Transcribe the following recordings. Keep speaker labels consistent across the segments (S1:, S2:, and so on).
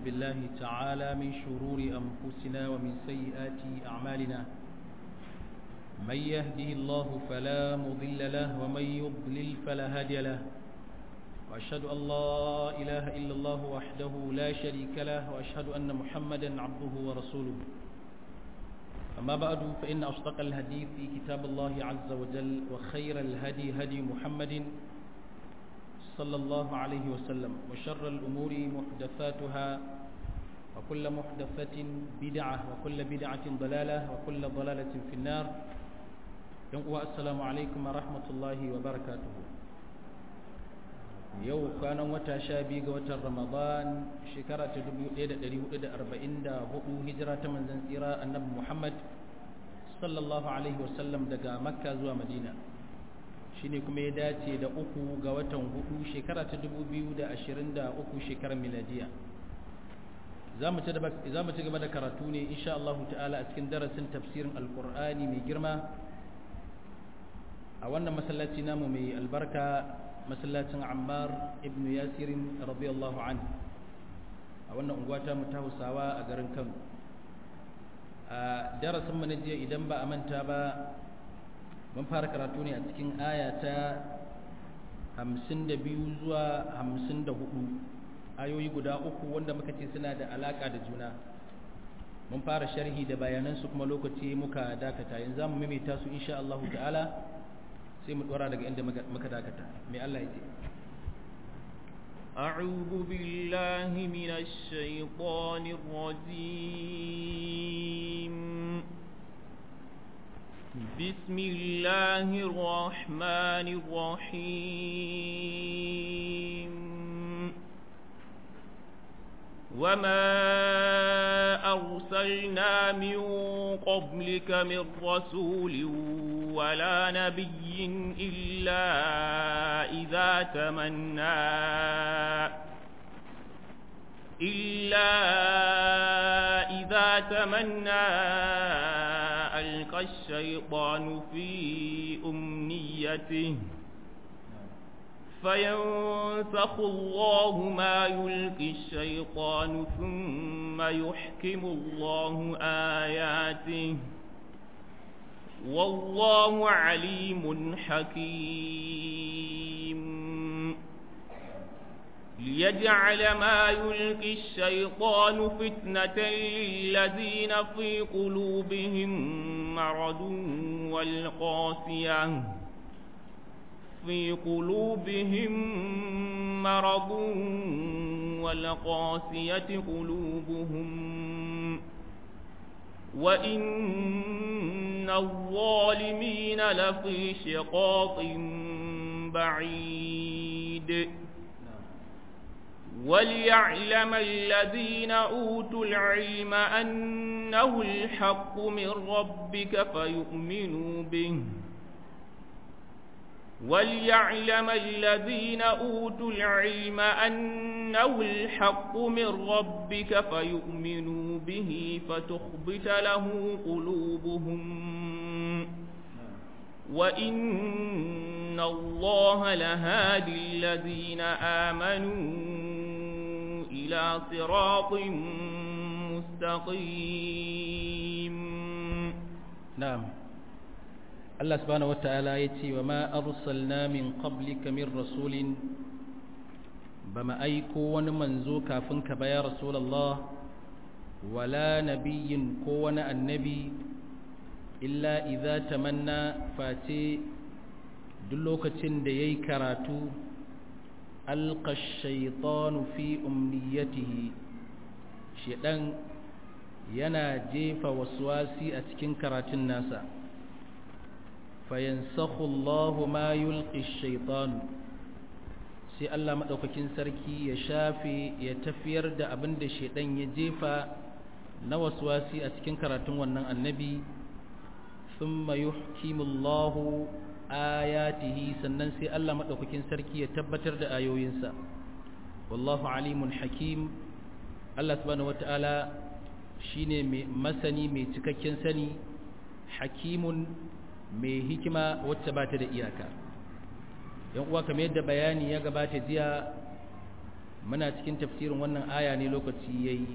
S1: بالله تعالى من شرور أنفسنا ومن سيئات أعمالنا من يهده الله فلا مضل له ومن يضلل فلا هادي له وأشهد أن لا إله إلا الله وحده لا شريك له وأشهد أن محمدا عبده ورسوله أما بعد فإن أصدق الحديث في كتاب الله عز وجل وخير الهدي هدي محمد صلى الله عليه وسلم وشر الأمور محدثاتها وكل محدثة بدعة وكل بدعة ضلالة وكل ضلالة في النار السلام عليكم ورحمة الله وبركاته yau kwanan wata sha biyu ga watan ramadan shekara ta 1444 hijira ta manzan tsira annabi muhammad sallallahu alaihi wasallam daga makka zuwa madina shine kuma ya dace da uku ga watan hudu shekara ta 2023 shekarar miladiya za mu ci gaba da karatu ne insha Allah ta'ala a cikin darasin tafsirin alkur'ani mai girma a wannan masallaci namu mai albarka masallacin ammar ibn yasirin radiyallahu an a wannan unguwa ta ta hausawa a garin kano a darasin mana jiya idan ba a manta ba mun fara karatu ne a cikin aya ta 52 zuwa 54 ayoyi guda uku wanda muka ce suna da alaka da juna mun fara sharhi da bayanansu kuma lokaci muka dakata yanzu za mu maimaita su insha Allah ta'ala sai mu dora daga inda muka dakata mai Allah ya ce
S2: أعوذ بالله من الشيطان الرجيم بسم الله الرحمن الرحيم وما أرسلنا من قبلك من رسول ولا نبي إلا إذا تمنى إلا إذا تمنى ألقى الشيطان في أمنيته فينسخ الله ما يلقي الشيطان ثم يحكم الله آياته والله عليم حكيم ليجعل ما يلقي الشيطان فتنة للذين في قلوبهم مرض والقاسية في قلوبهم مرض والقاسية قلوبهم وإن الظالمين لفي شقاق بعيد وليعلم الذين أوتوا العلم أنه الحق من ربك فيؤمنوا به وليعلم الذين أوتوا العلم أنه الحق من ربك فيؤمنوا به فتخبت له قلوبهم وإن الله لهادي الذين آمنوا إلى صراط مستقيم
S1: نعم Allah subhanahu wata'ala ya ce wa ma arsalna min qablika min rasulin ba ma aiko wani manzo kafin ka baya rasulullah wala nabiyyin ko wani annabi illa idza tamanna face duk lokacin da yayi karatu alqa ash-shaytanu fi umniyatihi shedan yana jefa waswasi a cikin karatun nasa fayansakhu Allahu ma yulqi ash-shaytan sai Allah madaukakin sarki ya shafe ya tafiyar da abin da shedan ya jefa na waswasi a cikin karatun wannan annabi thumma yuhkimu Allahu ayatihi sannan sai Allah madaukakin sarki ya tabbatar da ayoyinsa wallahu alimun hakim Allah subhanahu wataala shine mai masani mai cikakken sani hakimun mai hikima wacce ba ta da iyaka yan uwa kamar yadda bayani ya gabata jiya muna cikin tafsirin wannan aya ne lokaci yayi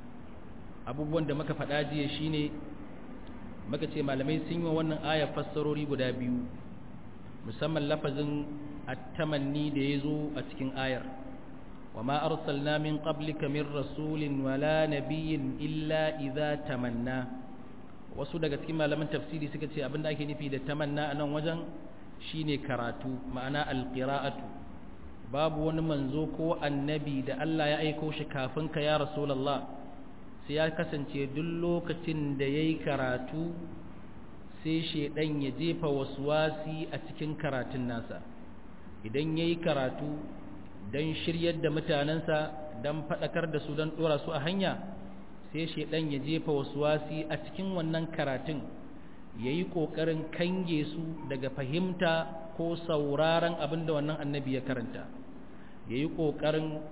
S1: abubuwan da muka faɗa jiya shine muka ce malamai sun yi wa wannan aya fassarori guda biyu musamman lafazin at-tamanni da yazo a cikin ayar وما أرسلنا من قبلك من رسول ولا نبي إلا إذا تمنى wasu daga cikin malaman tafsiri suka ce abinda ake nufi da tamanna a nan wajen shine karatu ma'ana alqira'atu babu wani manzo ko annabi da Allah ya aiko shi kafin ka ya rasulullah sai ya kasance duk lokacin da yayi karatu sai shedan ya jefa waswasi a cikin karatun nasa idan yayi karatu don shiryar da mutanensa don faɗakar da su don ɗora su a hanya sai shaidan ya jefa wasu wasi a cikin wannan karatun ya yi ƙoƙarin kange su daga fahimta ko sauraron abin da wannan annabi ya karanta ya yi ƙoƙarin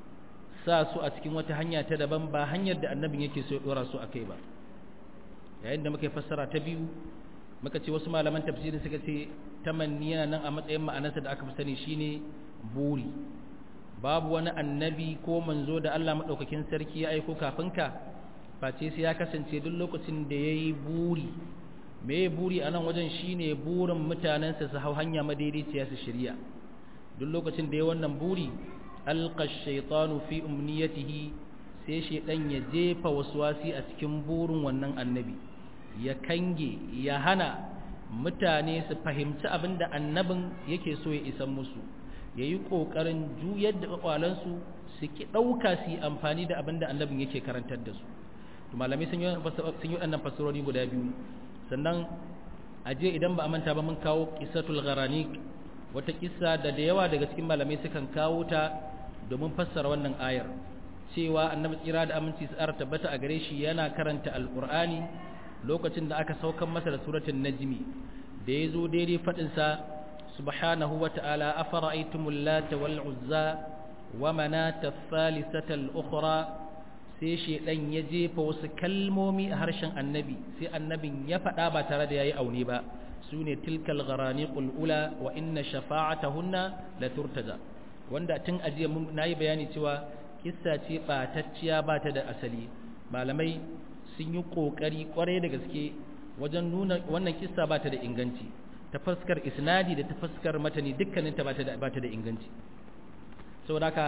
S1: sa su a cikin wata hanya ta daban ba hanyar da annabin yake so ya ɗora su a kai ba yayin da muka yi fassara ta biyu muka ce wasu malaman tafsirin suka ce tamanni yana nan a matsayin ma'anarsa da aka fi sani shine buri babu wani annabi ko manzo da Allah maɗaukakin sarki ya aiko kafin ka face sai ya kasance duk lokacin da ya yi buri me buri a nan wajen shine burin mutanensa su hau hanya madaidaiciya su shirya duk lokacin da ya wannan buri alqa shaytanu fi umniyatihi sai shaydan ya jefa waswasi a cikin burin wannan annabi ya kange ya hana mutane su fahimci abin da annabin yake so ya isan musu ya yi ƙoƙarin juyar da ƙwaƙwalansu su ki ɗauka su yi amfani da abin da annabin yake karantar da su malamai sun yi waɗannan fasarori guda biyu sannan a je idan ba a manta ba mun kawo ƙisatul gharani wata ƙisa da da yawa daga cikin malamai sukan kawo ta domin fassara wannan ayar cewa annabi tsira da aminci tsara tabbata a gare shi yana karanta alƙur'ani lokacin da aka saukan masa da suratul najmi da ya zo daidai faɗinsa سبحانه وتعالى أفرأيتم اللات والعزى ومناة الثالثة الأخرى sai shedan ya jefa wasu kalmomi a harshen annabi sai annabin ya faɗa ba tare da yayi aune ba sune tilkal gharaniqul ula wa inna shafa'atahunna la turtaja wanda tun ajiya mun nayi bayani cewa kissa ce batacciya ba ta da asali malamai sun yi kokari kwarai da gaske wajen nuna wannan kissa ba ta da inganci ta fuskar isnadi da ta fuskar matani dukkaninta ba ta da ba ta da inganci saboda haka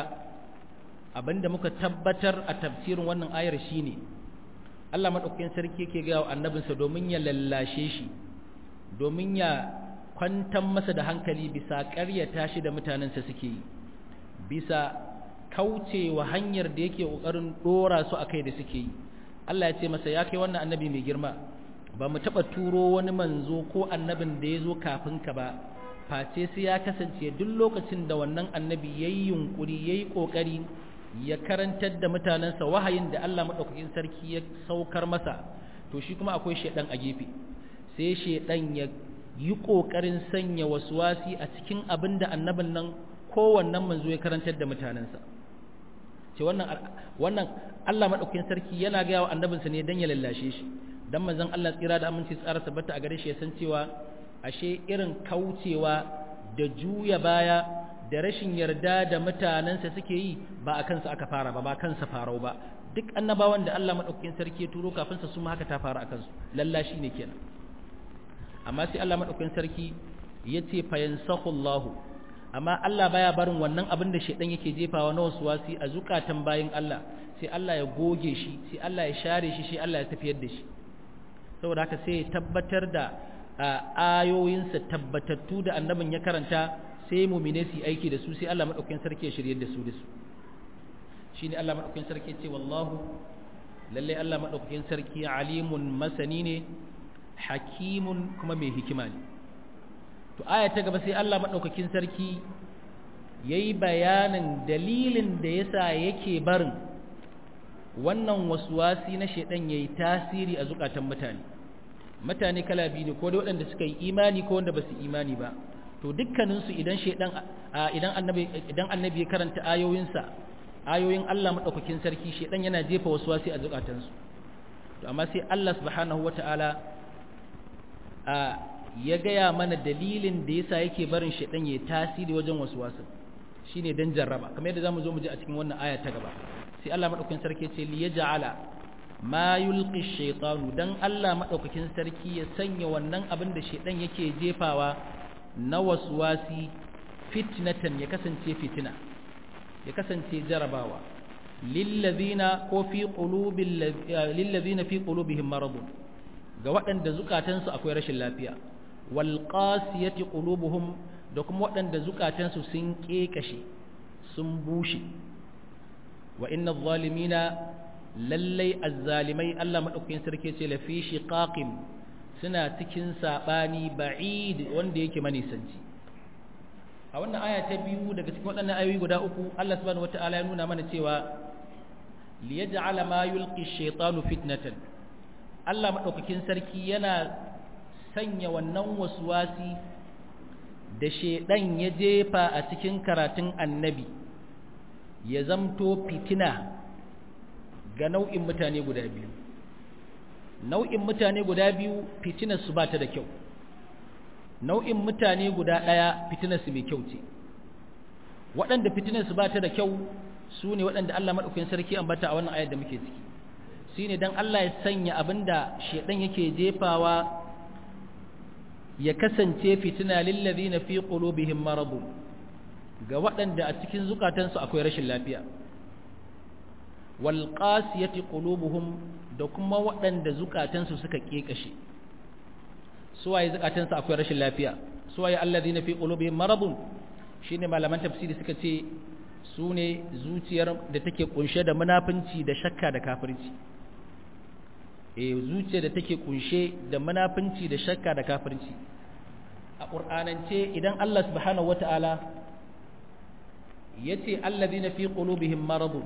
S1: abinda muka tabbatar a tafsirin wannan ayar shine Allah madaukakin sarki yake ga annabinsa domin ya lallashe shi domin ya kwantar masa da hankali bisa ƙaryata shi da mutanensa suke yi bisa kaucewa hanyar da yake ƙoƙarin ɗora su a kai da suke yi Allah ya ce masa ya kai wannan annabi mai girma ba mu taɓa turo wani manzo ko annabin da ya zo kafin ka ba face sai ya kasance duk lokacin da wannan annabi ya yi yunƙuri ya yi ƙoƙari ya karantar da mutanensa wahayin da Allah maɗaukakin sarki ya saukar masa to shi kuma akwai shaidan a gefe sai shaidan ya yi ƙoƙarin sanya wasi a cikin abin da annabin nan kowannen manzo ya karantar da mutanensa ce wannan wannan Allah maɗaukakin sarki yana gaya wa annabinsa ne don ya lallashe shi dan manzon Allah tsira da aminci tsara tabbata a gare shi ya san cewa ashe irin kaucewa da juya baya da rashin yarda da mutanensa suke yi ba a kansa aka fara ba ba kansa farau ba duk annabawan da Allah madaukakin sarki ya turo kafin sa su ma haka ta fara a kansu lallashi ne kenan amma sai Allah madaukakin sarki ya ce fa yansakhu amma Allah baya barin wannan abin da shedan yake jefawa na wasu wasi a zukatan bayin Allah sai Allah ya goge shi sai Allah ya share shi sai Allah ya tafiyar da shi saboda haka sai ya tabbatar da ayoyinsa tabbatattu da annabin ya karanta sai mumine su aiki da su sai Allah madaukakin sarki ya shirye da su da su shine Allah madaukakin sarki ya ce wallahu lalle Allah madaukakin sarki alimun masani ne hakimun kuma mai hikima ne to aya ta gaba sai Allah madaukakin sarki yayi bayanin dalilin da yasa yake barin wannan waswasi na shedan yayi tasiri a zukatan mutane mutane kala biyu ne ko da waɗanda suka yi imani ko wanda ba su imani ba to dukkaninsu idan shedan idan annabi idan annabi ya karanta ayoyinsa ayoyin Allah madaukakin sarki shedan yana jefa waswasi a zukatansu to amma sai Allah subhanahu wataala a ya gaya mana dalilin da yasa yake barin shedan yayi tasiri wajen waswasin shine dan jarraba kamar yadda zamu zo mu ji a cikin wannan aya ta gaba sai Allah madaukakin sarki ce li yaj'ala ma yulqi shaytanu dan Allah madaukakin sarki ya sanya wannan abin da shaydan yake jefawa na waswasi fitnatan ya kasance fitina ya kasance jarabawa lillazina ko fi qulubil lillazina fi qulubihim maradun ga waɗanda zukatansu akwai rashin lafiya wal qasiyati qulubuhum da kuma waɗanda zukatansu sun kekashe sun bushe wa inna zalimina lallai azzalimai Allah madaukakin sarki ce la fi shiqaqin suna cikin sabani ba'id wanda yake manisanci a wannan aya ta biyu daga cikin waɗannan ayoyi guda uku Allah subhanahu wataala ya nuna mana cewa liyaj'ala ma yulqi ash-shaytanu fitnatan Allah madaukakin sarki yana sanya wannan waswasi da shedan ya jefa a cikin karatun annabi ya zamto fitina ga nau'in mutane guda biyu nau'in mutane guda biyu fitinar su ba ta da kyau nau'in mutane guda ɗaya fitinar su mai kyau ce waɗanda fitinar su ba ta da kyau su ne waɗanda Allah maɗaukakin sarki ambata a wannan ayar da muke ciki shi ne don Allah ya sanya abin da shaiɗan yake jefawa ya kasance fitina lillazi na fi ƙulubihim marabu ga waɗanda a cikin zukatansu akwai rashin lafiya wal qasiyati qulubuhum da kuma waɗanda zukatansu suka kekashe suwaye zukatansu akwai rashin lafiya suwaye allazina fi qulubihim maradun shine malaman tafsiri suka ce su ne zuciyar da take kunshe da munafunci da shakka da kafirci eh zuciyar da take kunshe da munafunci da shakka da kafirci a qur'anance idan Allah subhanahu wataala yace allazina fi qulubihim maradun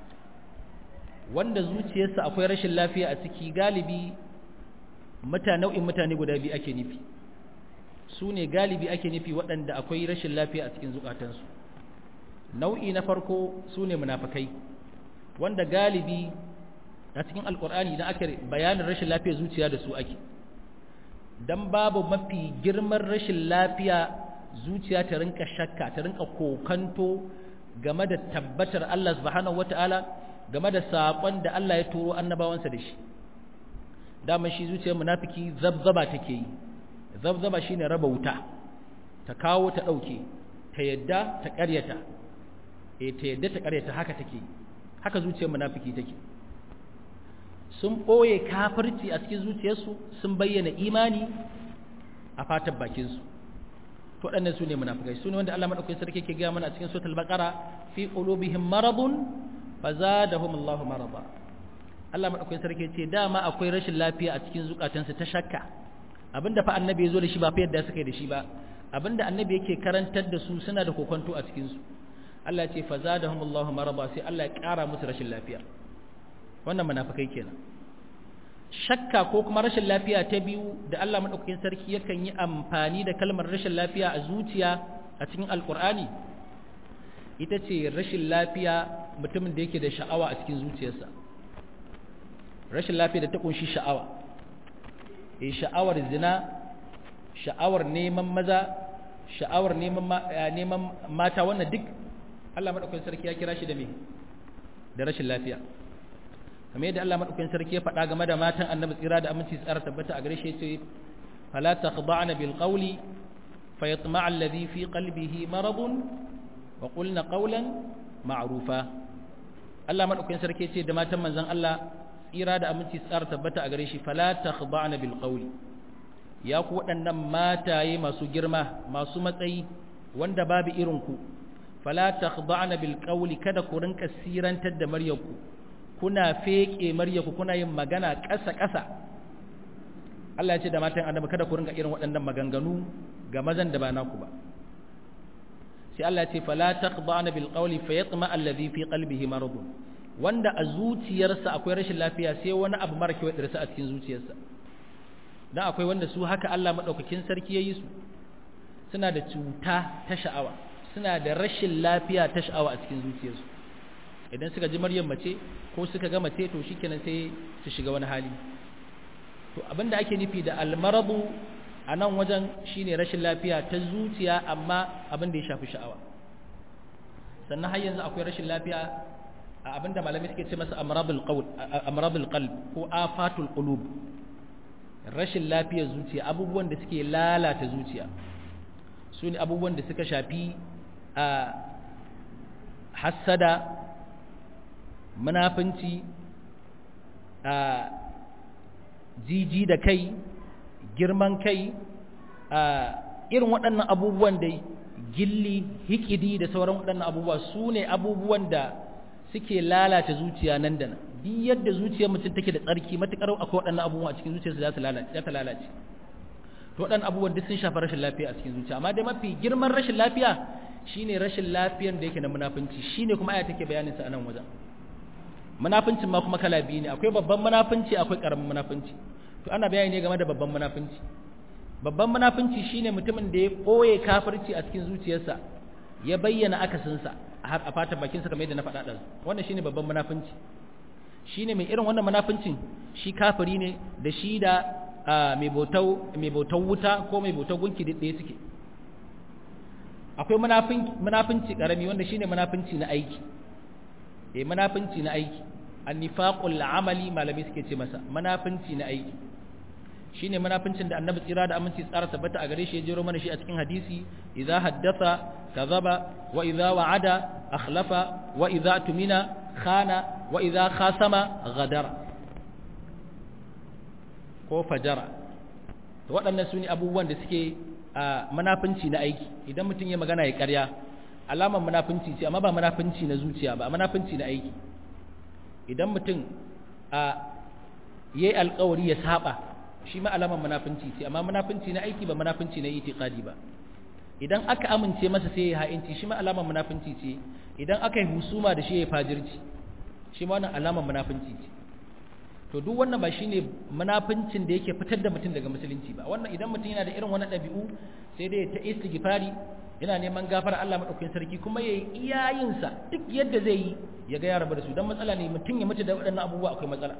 S1: wanda zuciyarsa akwai rashin lafiya a ciki galibi mutane nau'in mutane guda biyu ake nufi su ne galibi ake nufi waɗanda akwai rashin lafiya a cikin zukatansu nau'i na farko su ne munafakai wanda galibi a cikin alkur'ani idan aka bayanin rashin lafiya zuciya da su ake dan babu mafi girman rashin lafiya zuciya ta rinka shakka ta rinka kokanto game da tabbatar Allah subhanahu wata'ala game da saƙon da Allah ya turo annabawansa da shi dama shi zuciyar munafiki zabzaba take yi zabzaba shine raba wuta ta kawo ta ɗauke ta yadda ta ƙaryata eh ta yadda ta ƙaryata haka take haka zuciyar munafiki take sun ɓoye kafirci a cikin zuciyarsu sun bayyana imani a fatan bakinsu to waɗannan su ne munafikai su ne wanda Allah maɗaukakin sarki ke gaya mana a cikin suratul baqara fi qulubihim maradun fazadahum Allahu marada Allah madaukakin sarki ce dama akwai rashin lafiya a cikin zukatansu ta shakka abinda fa annabi yazo da shi ba fa yadda suka yi da shi ba abinda annabi yake karantar da su suna da kokonto a cikin su Allah ce fazadahum Allahu marada sai Allah ya kara musu rashin lafiya wannan munafikai kenan shakka ko kuma rashin lafiya ta biyu da Allah madaukakin sarki yakan yi amfani da kalmar rashin lafiya a zuciya a cikin alqur'ani ita ce rashin lafiya mutumin da yake da sha'awa a cikin zuciyarsa rashin lafiya da ta kunshi sha'awa eh sha'awar zina sha'awar neman maza sha'awar neman neman mata wannan duk Allah madaukakin sarki ya kira shi da me da rashin lafiya kamar yadda Allah madaukakin sarki ya faɗa game da matan Annabi tsira da aminci tsara tabbata a gare shi yace fala takhda'na bil qawli fayatma'a alladhi fi qalbihi maradun wa qulna qawlan ma'rufa Allah madaukakin sarki ce da matan manzon Allah tsira da aminci tsara tabbata a gare shi fala takhda'na bil qawli ya ku waɗannan mataye masu girma masu matsayi wanda babu irin ku fala takhda'na bil qawli kada ku rinka sirantar da maryarku kuna feke maryarku kuna yin magana ƙasa ƙasa Allah ya ce da matan annabi kada ku rinka irin waɗannan maganganu ga mazan da ba naku ba sai Allah ce fala taqda'na bil qawli fayatma alladhi fi qalbihi marad wanda a zuciyarsa akwai rashin lafiya sai wani abu mara kyau ya a cikin zuciyarsa dan akwai wanda su haka Allah madaukakin sarki yayi su suna da cuta ta sha'awa suna da rashin lafiya ta sha'awa a cikin zuciyarsu idan suka ji maryam mace ko suka ga mace to shikenan sai su shiga wani hali to abinda ake nufi da almaradu a nan wajen shine rashin lafiya ta zuciya amma abin da ya shafi sha'awa sannan har yanzu akwai rashin lafiya a abinda malamai suke ce masa amradul qawl amradul qalb ko afatul qulub rashin lafiyar zuciya abubuwan da suke lalata zuciya su ne abubuwan da suka shafi a hassada munafunci a jiji da kai girman kai a irin waɗannan abubuwan da gilli hikidi da sauran waɗannan abubuwa su ne abubuwan da suke lalata zuciya nan da nan duk yadda zuciyar mutum take da tsarki matuƙar akwai waɗannan abubuwa a cikin zuciyarsa za ta lalace za ta lalace to waɗannan abubuwan duk sun shafi rashin lafiya a cikin zuciya amma dai mafi girman rashin lafiya shine rashin lafiyan da yake na munafunci shine kuma aya take bayanin sa a nan wajen munafincin ma kuma kala biyu ne akwai babban munafunci akwai karamin munafunci to ana bayani ne game da babban munafunci babban munafunci shine mutumin da ya ɓoye kafirci a cikin zuciyarsa ya bayyana akasinsa har a fatan bakinsa kamar yadda na faɗa ɗan wannan shine babban munafunci shine mai irin wannan munafuncin shi kafiri ne da shi da mai bautau mai bautau wuta ko mai bautau gunki da ɗaya suke akwai munafunci karami wanda shine munafunci na aiki eh munafunci na aiki annifaqul amali malami suke ce masa munafunci na aiki shine munafincin da annabi tsira da aminci tsara tabbata a gare shi ya jero mana shi a cikin hadisi idza haddatha kadhaba wa idza wa'ada akhlafa wa idza tumina khana wa idza khasama ghadara ko fajara to waɗannan su ne abubuwan da suke a munafinci na aiki idan mutum ya magana ya ƙarya alamar munafinci ce amma ba munafinci na zuciya ba munafinci na aiki idan mutum a yayi alƙawari ya saba shi ma alamar munafinci ce amma munafinci na aiki ba munafinci na itiqadi ba idan aka amince masa sai ya ha'inci shi ma alamar munafinci ce idan aka yi husuma da shi ya fajirci shi ma wannan alamar munafinci ce to duk wannan ba shine munafincin da yake fitar da mutum daga musulunci ba wannan idan mutum yana da irin wannan ɗabi'u sai dai ta istighfari yana neman gafara Allah madaukakin sarki kuma yayi iyayensa duk yadda zai yi ya ga ya rabu da su dan matsala ne mutum ya mutu da waɗannan abubuwa akwai matsala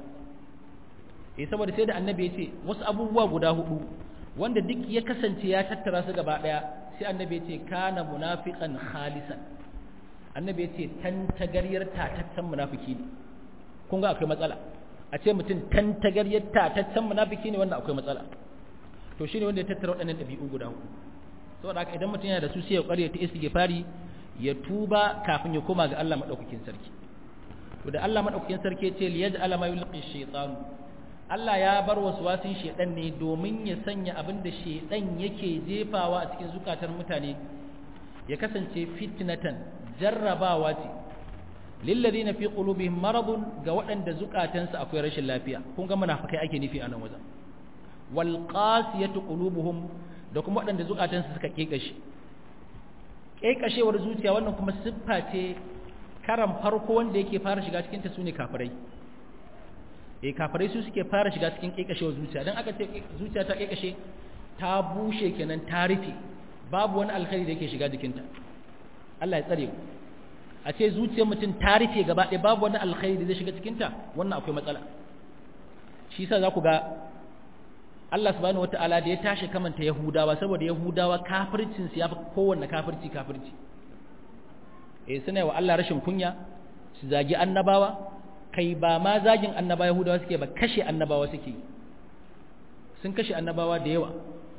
S1: eh saboda sai da annabi ya ce wasu abubuwa guda hudu wanda duk ya kasance ya tattara su gaba daya sai annabi ya ce kana munafiqan khalisan annabi ya ce tantagaryar tatattan munafiki ne kun ga akwai matsala a ce mutum tantagaryar tatattan munafiki ne wannan akwai matsala to shine wanda ya tattara waɗannan ɗabi'u guda hudu saboda haka idan mutum yana da su sai ya ƙware ta istighfari ya tuba kafin ya koma ga Allah madaukakin sarki to da Allah madaukakin sarki ya ce liyaj'ala ma yulqi shaytanu Allah ya bar wasu wasin shedan ne domin ya sanya abin da shedan yake jefawa a cikin zukatar mutane ya kasance fitnatan jarrabawa ce lilladheena fi qulubihim maradun ga waɗanda zukatansu akwai rashin lafiya kun ga munafikai ake nufi a nan wajen wal qasiyatu qulubuhum da kuma waɗanda zukatansu suka kekashe kekashewar zuciya wannan kuma siffa ce karan farko wanda yake fara shiga cikin ta sune kafirai eh kafirai su suke fara shiga cikin kekashewar zuciya dan aka ce zuciya ta kekashe ta bushe kenan ta rufe babu wani alkhairi da yake shiga jikinta Allah ya tsare ku a ce zuciyar mutum ta rufe gaba ɗaya babu wani alkhairi da zai shiga cikinta wannan akwai matsala shi yasa za ku ga Allah subhanahu wata'ala da ya tashi kamanta Yahudawa saboda Yahudawa kafircin su yafi kowanne kafirci kafirci eh suna wa Allah rashin kunya su zagi annabawa kai ba ma zagin annabawa Yahudawa suke ba kashe annabawa suke sun kashe annabawa da yawa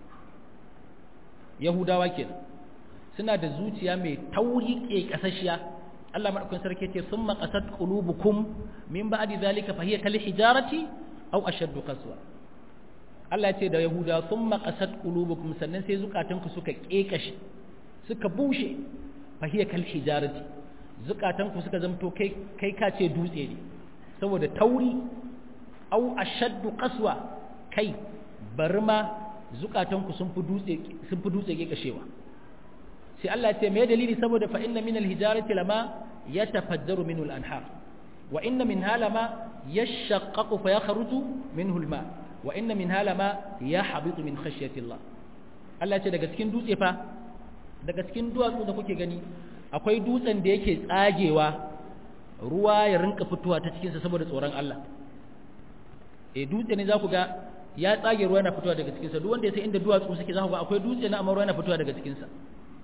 S1: Yahudawa kenan suna da zuciya mai tauri ke kasashiya Allah madaukakin sarki ce summa qasat qulubukum min ba'di zalika fa hiya kal hijarati aw ashaddu qaswa Allah ya ce da Yahuda summa qasat qulubukum sannan sai zukatanku suka kekashe suka bushe fa hiya kal hijarati zukatanku suka zamto kai kai ka ce dutse ne saboda tauri aw ashaddu qaswa kai bari ma zukatanku sun fi dutse sun fi dutse kekashewa sai Allah ya ce me dalili saboda fa inna min al-hijarati lama yatafajjaru minhu al-anhar wa inna minha lama yashaqqaqu fa yakhruju minhu al-ma wa inna minha lama yahbitu min khashyati Allah Allah ya ce daga cikin dutse fa daga cikin duwatsu da kuke gani akwai dutsen da yake tsagewa ruwa ya rinka fitowa ta cikinsa saboda tsoron Allah eh dutse ne za ku ga ya tsage ruwa yana fitowa daga cikinsa duk wanda ya sai inda duwatsu suke za ku ga akwai dutse na amma ruwa yana fitowa daga cikinsa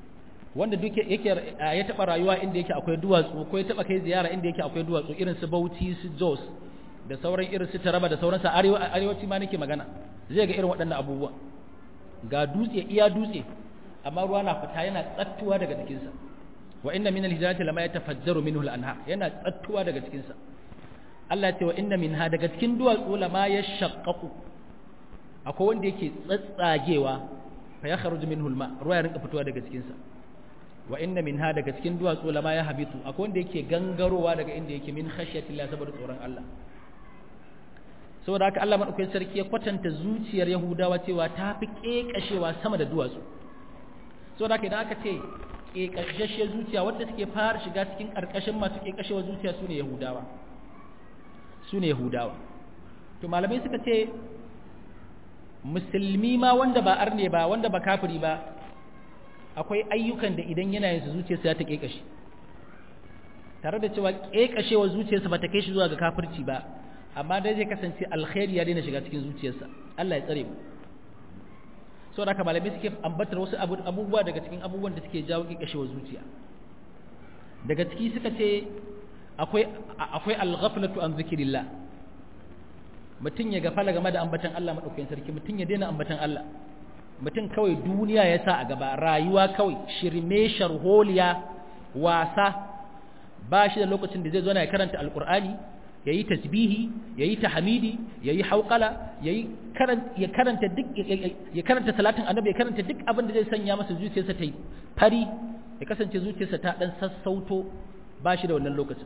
S1: wanda duk yake ya taba rayuwa inda yake akwai duwatsu ko ya taba kai ziyara inda yake akwai duwatsu irin su Bauchi su Jos da sauran irin su Taraba da sauransu arewaci ma nake magana zai ga irin waɗannan abubuwa ga dutse iya dutse amma ruwa na fita yana tsattuwa daga jikinsa wa inna min al-hijarati lama yatafajjaru minhu al-anhar yana tsattuwa daga cikinsa Allah ya ce wa inna minha daga cikin duwatsu lama yashaqqaqu akwai wanda yake tsatsagewa fa ya kharuju minhu al-ma ruwa ya rinka fitowa daga cikinsa wa inna minha daga cikin duwatsu lama ya habitu akwai wanda yake gangarowa daga inda yake min khashyatillah saboda tsoron Allah saboda haka Allah madaukakin sarki ya kwatanta zuciyar Yahudawa cewa ta fi kekashewa sama da duwatsu saboda haka idan aka ce kekashashiyar zuciya wadda take fara shiga cikin karkashin masu kekashewar zuciya sune Yahudawa sune Yahudawa to malamai suka ce musulmi ma wanda ba arne ba wanda ba kafiri ba akwai ayyukan da idan yana yin su zuciyarsa ya ta kekashe tare da cewa kekashewar zuciyarsa ba ta kai shi zuwa ga kafirci ba amma dai zai kasance alkhairi ya daina shiga cikin zuciyarsa Allah ya tsare mu so da malamai suke ambatar wasu abubuwa daga cikin abubuwan da suke jawo kekashewar zuciya daga ciki suka ce akwai akwai al-ghaflatu an zikrillah mutum ya gafala game da ambatan Allah madaukakin sarki mutum ya daina ambatan Allah mutum kawai duniya ya sa a gaba rayuwa kawai shirme sharholiya wasa ba shi da lokacin da zai zo na ya karanta alkur'ani ya yi tasbihi ya yi tahmidi ya yi hauƙala ya karanta duk ya karanta salatin annabi ya karanta duk abin da zai sanya masa zuciyarsa ta yi fari ya kasance zuciyarsa ta dan sassauto ba shi da wannan lokacin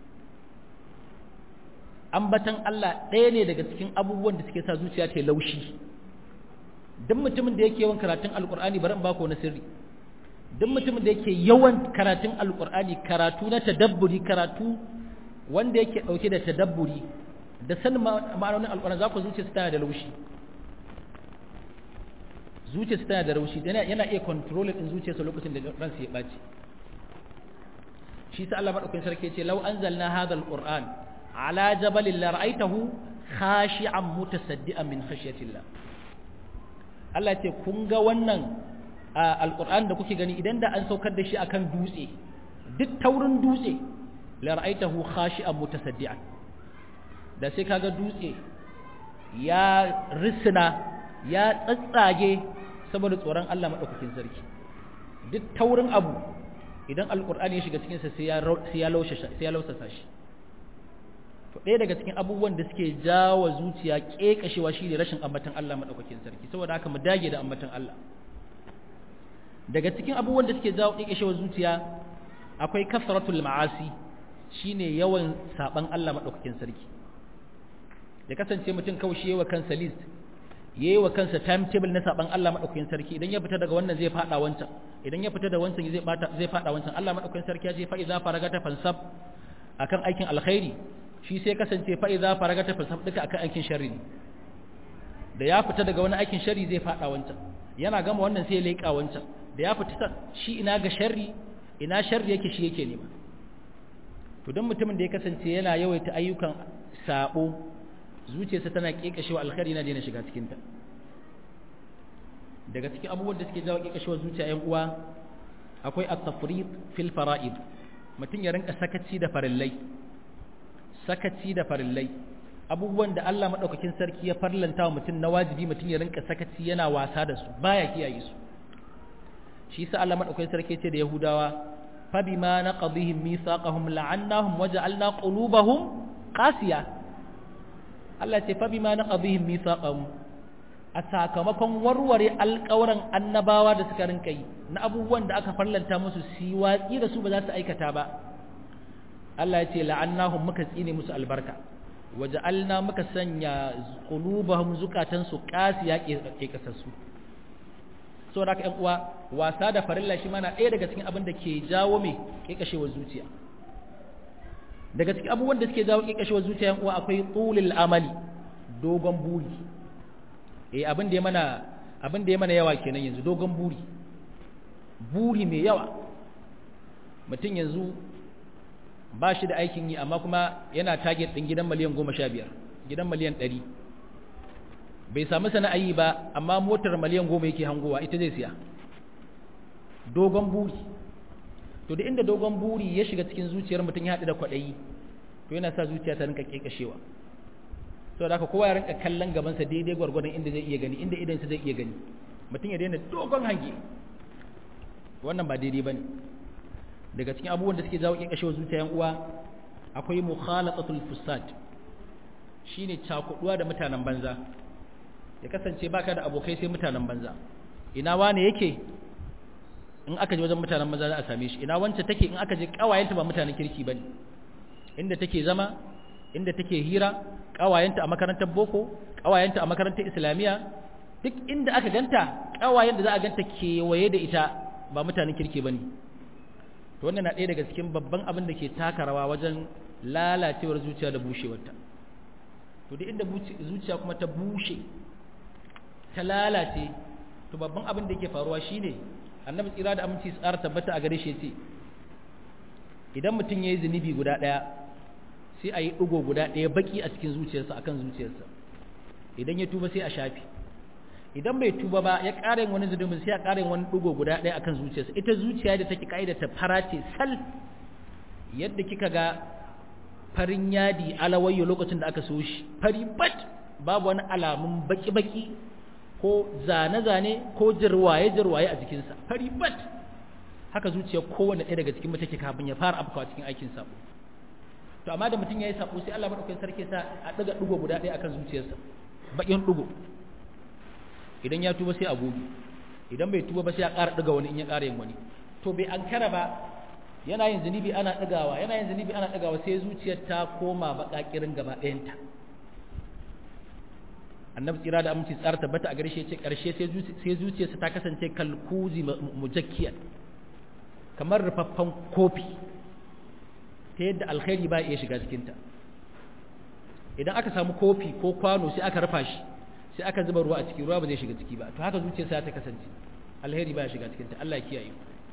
S1: ambatan Allah ɗaya ne daga cikin abubuwan da suke sa zuciya ta yi laushi duk mutumin da yake yawan karatun alkur'ani bari in ba ku wani sirri duk mutumin da yake yawan karatun alkur'ani karatu na tadabburi karatu wanda yake dauke da tadabburi da sanin ma'anonin alkur'ani za ku zuciya tana da laushi zuciya tana da laushi yana yana iya control din zuciyarsa lokacin da ransa ya baci shi sa Allah madaukakin sarki ce law anzalna hadha alquran ala jabalin la ra'aytahu khashi'an mutasaddian min khashyatillah Allah ce kun ga wannan alƙur'an da kuke gani idan da an saukar da shi akan dutse duk taurin dutse la ra'aitahu khashi'an mutasaddian da sai kaga dutse ya risina ya tsatsage saboda tsoron Allah madaukakin sarki duk taurin abu idan alƙur'ani ya shiga cikin sa sai ya sai ya laushe sai ya lausasa shi to ɗaya daga cikin abubuwan da suke jawo zuciya ƙeƙashewa shi ne rashin ambatan Allah maɗaukakin sarki saboda haka mu dage da ambatan Allah daga cikin abubuwan da suke jawo ƙeƙashewa zuciya akwai kasratul ma'asi shine yawan saban Allah maɗaukakin sarki ya kasance mutum kawai shi yawa kansa list yayi wa kansa timetable na saban Allah maɗaukakin sarki idan ya fita daga wannan zai fada wancan idan ya fita da wancan zai bata zai fada wancan Allah maɗaukakin sarki ya ce fa idza faragata fansab akan aikin alkhairi shi sai kasance fa'iza faraga ta fasaf duka akan aikin shari ne da ya fita daga wani aikin shari zai fada wancan yana gama wannan sai ya leƙa wancan da ya fita shi ina ga shari ina shari yake shi yake nema to don mutumin da ya kasance yana yawaita ayyukan sabo zuciyarsa tana kekashewa alkhairi na daina shiga cikinta daga cikin abubuwan da suke jawo kekashewa zuciya yan uwa akwai at-tafrid fil fara'id mutum ya rinka sakaci da farillai sakaci da farillai abubuwan da Allah madaukakin sarki ya farlanta wa mutum na wajibi mutum ya rinka sakaci yana wasa da su baya kiyaye su shi yasa Allah madaukakin sarki ya ce da Yahudawa fa bima naqadhihim mithaqahum la'annahum waja'alna qulubahum qasiya Allah ce fa bima naqadhihim mithaqahum a sakamakon warware alƙawran annabawa da suka rinka yi na abubuwan da aka farlanta musu su watsi da su ba za su aikata ba Allah ya ce la'annahum muka tsine musu albarka waja'alna muka sanya qulubahum zukatan su qasiya ke kasassu so da ƴan uwa wasa da farilla shi mana ɗaya daga cikin abin da ke jawo me kekashewar zuciya daga cikin abubuwan da suke jawo kekashewar zuciya ƴan uwa akwai tulul amali dogon buri eh abin da ya mana abin da ya mana yawa kenan yanzu dogon buri buri mai yawa mutum yanzu ba shi da aikin yi amma kuma yana target ɗin gidan miliyan goma sha biyar gidan miliyan ɗari bai samu sana'ayi ba amma motar miliyan goma yake hangowa ita zai siya dogon buri to da inda dogon buri ya shiga cikin zuciyar mutum ya haɗu da kwaɗayi to yana sa zuciya ta rinka ƙeƙashewa saboda haka kowa ya rinka kallon gabansa daidai gwargwadon inda zai iya gani inda idansa zai iya gani mutum ya daina dogon hange wannan ba daidai bane daga cikin abubuwan da suke jawo ƙeƙashewar zuciya yan uwa akwai mukhalatatul fusad shine cakuduwa da mutanen banza ya kasance baka da abokai sai mutanen banza ina wane yake in aka je wajen mutanen banza za a same shi ina wance take in aka je kawayenta ba mutanen kirki bane inda take zama inda take hira kawayenta a makarantar boko kawayenta a makarantar islamiya duk inda aka ganta kawayen da za a ganta kewaye da ita ba mutanen kirki bane to wannan na ɗaya daga cikin babban abin da ke taka rawa wajen lalacewar zuciya da bushewarta to duk inda zuciya kuma ta bushe ta lalace to babban abin da yake faruwa shine annabi tsira da aminci tsara tabbata a gare shi yace idan mutum yayi zunubi guda daya sai a yi ɗigo guda ɗaya baki a cikin zuciyarsa akan zuciyarsa idan ya tuba sai a shafi idan bai tuba ba ya ƙara yin wani zunubin sai a ƙara yin wani ɗigo guda ɗaya akan zuciyarsa ita zuciya da take ƙa'ida ta fara ce sal yadda kika ga farin yadi alawayyo lokacin da aka so shi fari bat babu wani alamun baki-baki ko zane-zane ko jirwaye-jirwaye a jikinsa fari bat haka zuciya kowane ɗaya daga cikin take kafin ya fara afkawa cikin aikin sabo to amma da mutum ya yi sabo sai Allah madaukakin sarki sa a ɗaga ɗigo guda ɗaya akan zuciyarsa bakin ɗigo idan ya tuba sai a gobe idan bai tuba ba sai a ƙara ɗiga wani in ya ƙara yin wani to bai ankara ba yana yin zunubi ana ɗagawa yana yin zunubi ana ɗagawa sai zuciyar ta koma baƙaƙirin gaba ɗayanta annabi tsira da aminci tsara tabbata a gare shi ce ƙarshe sai zuciyarsa ta kasance kalkuzi mujakkiyar kamar rufaffen kofi ta yadda alkhairi ba iya shiga cikinta idan aka samu kofi ko kwano sai aka rufa shi sai aka zuba ruwa a ciki ruwa ba zai shiga ciki ba to haka zuciyarsa ta kasance alheri ba ya shiga cikinta Allah ya kiyaye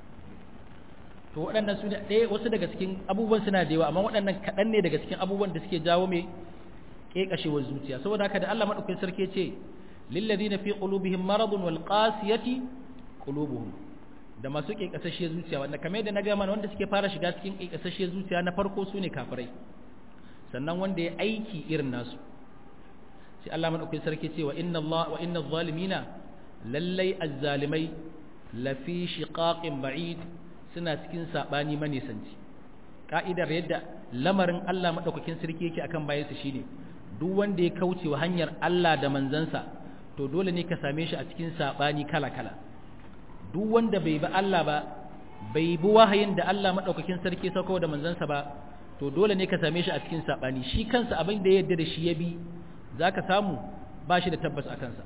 S1: to waɗannan su ne ɗaya wasu daga cikin abubuwan suna da yawa amma waɗannan kaɗan ne daga cikin abubuwan da suke jawo mai ƙeƙashewar zuciya saboda haka da Allah maɗaukakin sarki ce lillazina fi qulubihim maradun wal qasiyati qulubuhum da masu ƙeƙasashiyar zuciya wanda kamar yadda na ga mana wanda suke fara shiga cikin ƙeƙasashiyar zuciya na farko su ne kafirai sannan wanda ya aiki irin nasu sai Allah maɗaukakin sarki ce wa inna Allah wa inna zalimina lallai azzalimai lafi shiqaqin ba'id suna cikin sabani manisanci ka'idar yadda lamarin Allah madaukakin sarki yake akan bayansa shine duk wanda ya kauce wa hanyar Allah da manzansa to dole ne ka same shi a cikin sabani kala-kala duk wanda bai bi Allah ba bai bi wahayin da Allah madaukakin sarki sauko da manzansa ba to dole ne ka same shi a cikin sabani shi kansa abin da ya yarda da shi ya bi zaka samu ba shi da tabbas a kansa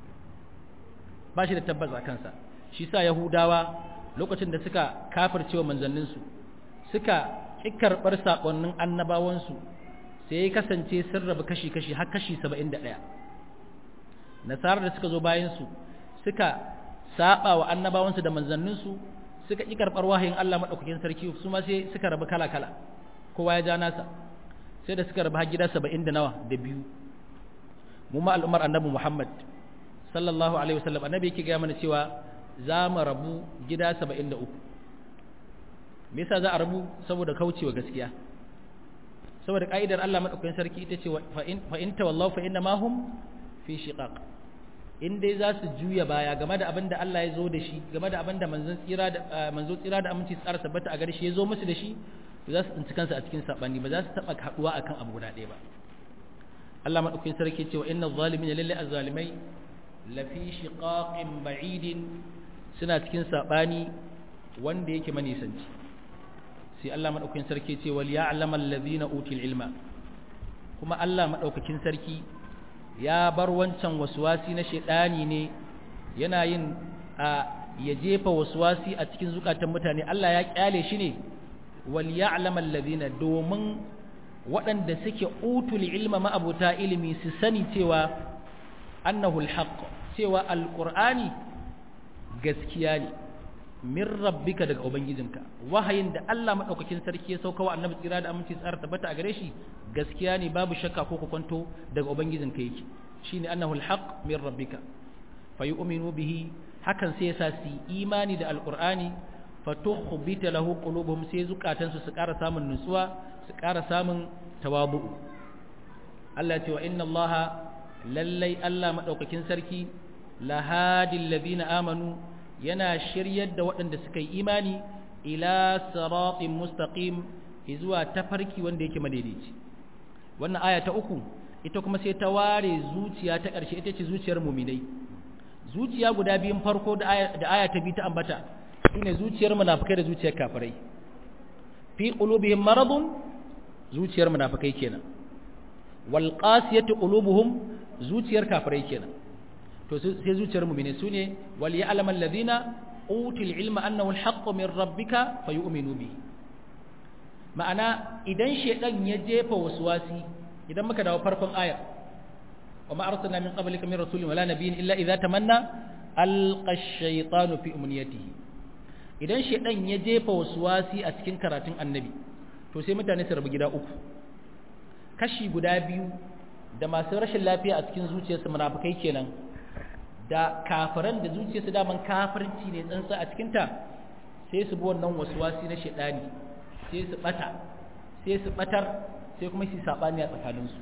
S1: ba shi da tabbas a kansa shi sa yahudawa lokacin da suka kafircewa manzanninsu suka ƙi karɓar saƙonnin annabawansu sai ya kasance sun rabu kashi-kashi har kashi saba'in da ɗaya nasarar da suka zo bayansu suka saɓa wa annabawansu da manzanninsu suka ƙi karɓar wahayin Allah maɗaukakin sarki su ma sai suka rabu kala-kala kowa ya ja nasa sai da suka rabu har gida saba'in da nawa da biyu mu ma al'ummar annabi muhammad sallallahu alaihi wasallam annabi yake gaya mana cewa za mu rabu gida saba'in da uku me yasa za a rabu saboda kaucewa gaskiya saboda ka'idar Allah madaukakin sarki ita ce fa in tawallahu fa inna ma hum fi shiqaq in dai za su juya baya game da abin da Allah ya zo da shi game da abin da manzon tsira da manzo tsira da aminci tsara tabbata a gare shi ya zo musu da shi za su tsinci kansu a cikin sabani ba za su taba haduwa akan abu guda ɗaya ba Allah madaukakin sarki ce wa inna zalimin lillahi azzalimai lafi shiqaqin ba'idin suna cikin sabani wanda yake manisanci sai Allah madaukakin sarki ce wal ya'lamu allazina util ilma kuma Allah madaukakin sarki ya bar wancan waswasi na shedani ne yana yin a ya jefa waswasi a cikin zukatan mutane Allah ya kyale shi ne wal ya'lamu allazina domin waɗanda suke utul ilma ma'abuta ilimi su sani cewa annahu alhaq cewa alqur'ani gaskiya ne min rabbika daga ubangijinka wahayin da Allah madaukakin sarki ya sauka wa annabi tsira da aminci tsara tabbata a gare shi gaskiya ne babu shakka ko kwanto daga ubangijinka yake shine annahu alhaq min rabbika fayu'minu bihi hakan sai yasa su imani da alqur'ani fatukhbita lahu qulubuhum sai zukatansu su ƙara samun nutsuwa su ƙara samun tawabu Allah ya ce wa inna Allah lallai Allah madaukakin sarki lahadil ladina amanu yana shiryar da waɗanda suka yi imani ila siratin mustaqim zuwa tafarki wanda yake madaidaici wannan aya ta uku ita kuma sai ta ware zuciya ta ƙarshe ita ce zuciyar muminai zuciya guda biyun farko da aya ta bi ta ambata sune zuciyar munafikai da zuciyar kafirai fi qulubihim maradun zuciyar munafikai kenan wal qasiyatu qulubuhum zuciyar kafirai kenan to sai zuciyar mu'mini sune wal ya'lamu alladhina utul ilma annahu alhaqqu min rabbika fayu'minu bihi ma'ana idan shedan ya jefa waswasi idan muka dawo farkon aya wa ma arsalna min qablika min rasulin wala nabiyyin illa idza tamanna alqa ash-shaytanu fi umniyatihi idan shedan ya jefa waswasi a cikin karatun annabi to sai mutane su rabu gida uku kashi guda biyu da masu rashin lafiya a cikin zuciyarsu munafikai kenan da kafiran da zuciyarsu daman kafirci ne tsantsa a cikinta sai su bi wannan waswasi na shedani sai su bata sai su batar sai kuma su sabani a tsakaninsu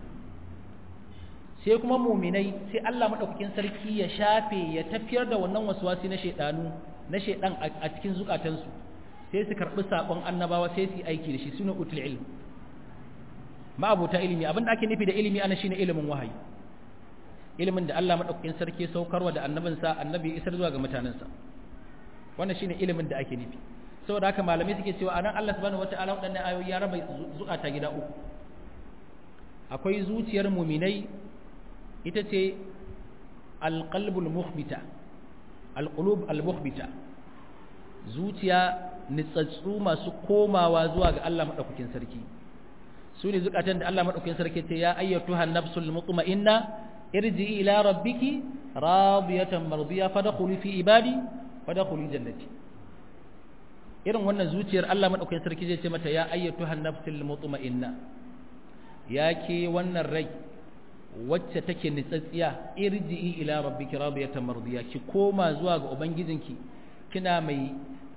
S1: sai kuma muminai sai Allah madaukakin sarki ya shafe ya tafiyar da wannan waswasi na shedanu na shedan a cikin zukatansu sai su karbi sakon annabawa sai su yi aiki da shi suna utul ilm ma'abuta ilimi abin da ake nufi da ilimi ana shine ilimin wahayi ilimin da Allah madaukakin sarki saukarwa da annabinsa annabi isar zuwa ga mutanensa wannan shine ilimin da ake nufi saboda haka malamai suke cewa anan Allah subhanahu wataala wadannan ayoyi ya raba zukata gida uku akwai zuciyar muminai ita ce alqalbul mukhbita alqulub almukhbita zuciya nitsatsu masu komawa zuwa ga Allah madaukakin sarki su ne zukatan da Allah madaukakin sarki ce ya ayyatuha nafsul mutma'inna irji'i ila rabbiki radiyatan mardiya fadkhuli fi ibadi fadkhuli jannati irin wannan zuciyar Allah madaukakin sarki zai ce mata ya ayyatuha nafsul mutma'inna ya ke wannan rai wacce take nitsatsiya irji'i ila rabbiki radiyatan mardiya ki koma zuwa ga ubangijinki kina mai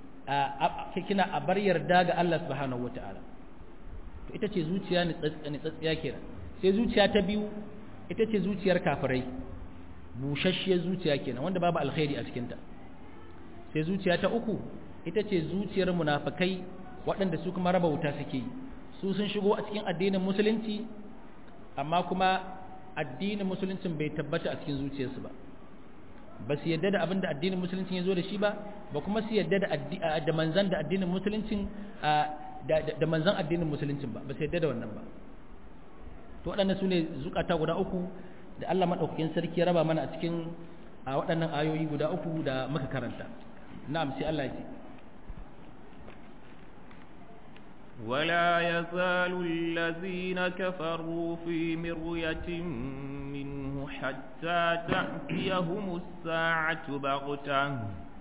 S1: kina a bar yarda ga Allah subhanahu wataala to ita ce zuciya nitsatsiya kenan sai zuciya ta biyu ita ce zuciyar kafirai bushashshiyar zuciya kenan wanda babu alkhairi a cikinta sai zuciya ta uku ita ce zuciyar munafikai waɗanda su kuma raba wuta suke yi su sun shigo a cikin addinin musulunci amma kuma addinin musuluncin bai tabbata a cikin zuciyarsu ba ba su yadda da abin da addinin musuluncin ya zo da shi ba ba kuma su yadda da manzan da addinin musuluncin da manzan addinin musuluncin ba ba su yadda da wannan ba to waɗannan su ne zukata guda uku da Allah maɗaukakin sarki ya raba mana a cikin a waɗannan ayoyi guda uku da muka karanta na'am sai Allah ya ce
S2: ولا يزال الذين كفروا في مرية منه حتى تأتيهم الساعة بغتة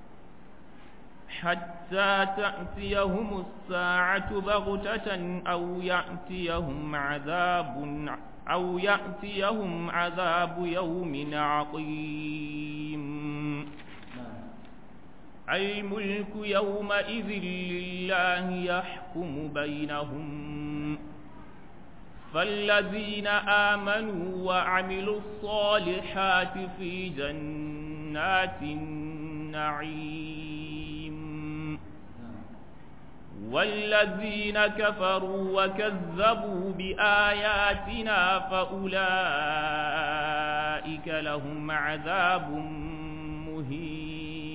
S2: حتى تأتيهم الساعة بغتة أو يأتيهم عذاب أو يأتيهم عذاب يوم عقيم الملك يومئذ لله يحكم بينهم فالذين آمنوا وعملوا الصالحات في جنات النعيم والذين كفروا وكذبوا بآياتنا فأولئك لهم عذاب مهين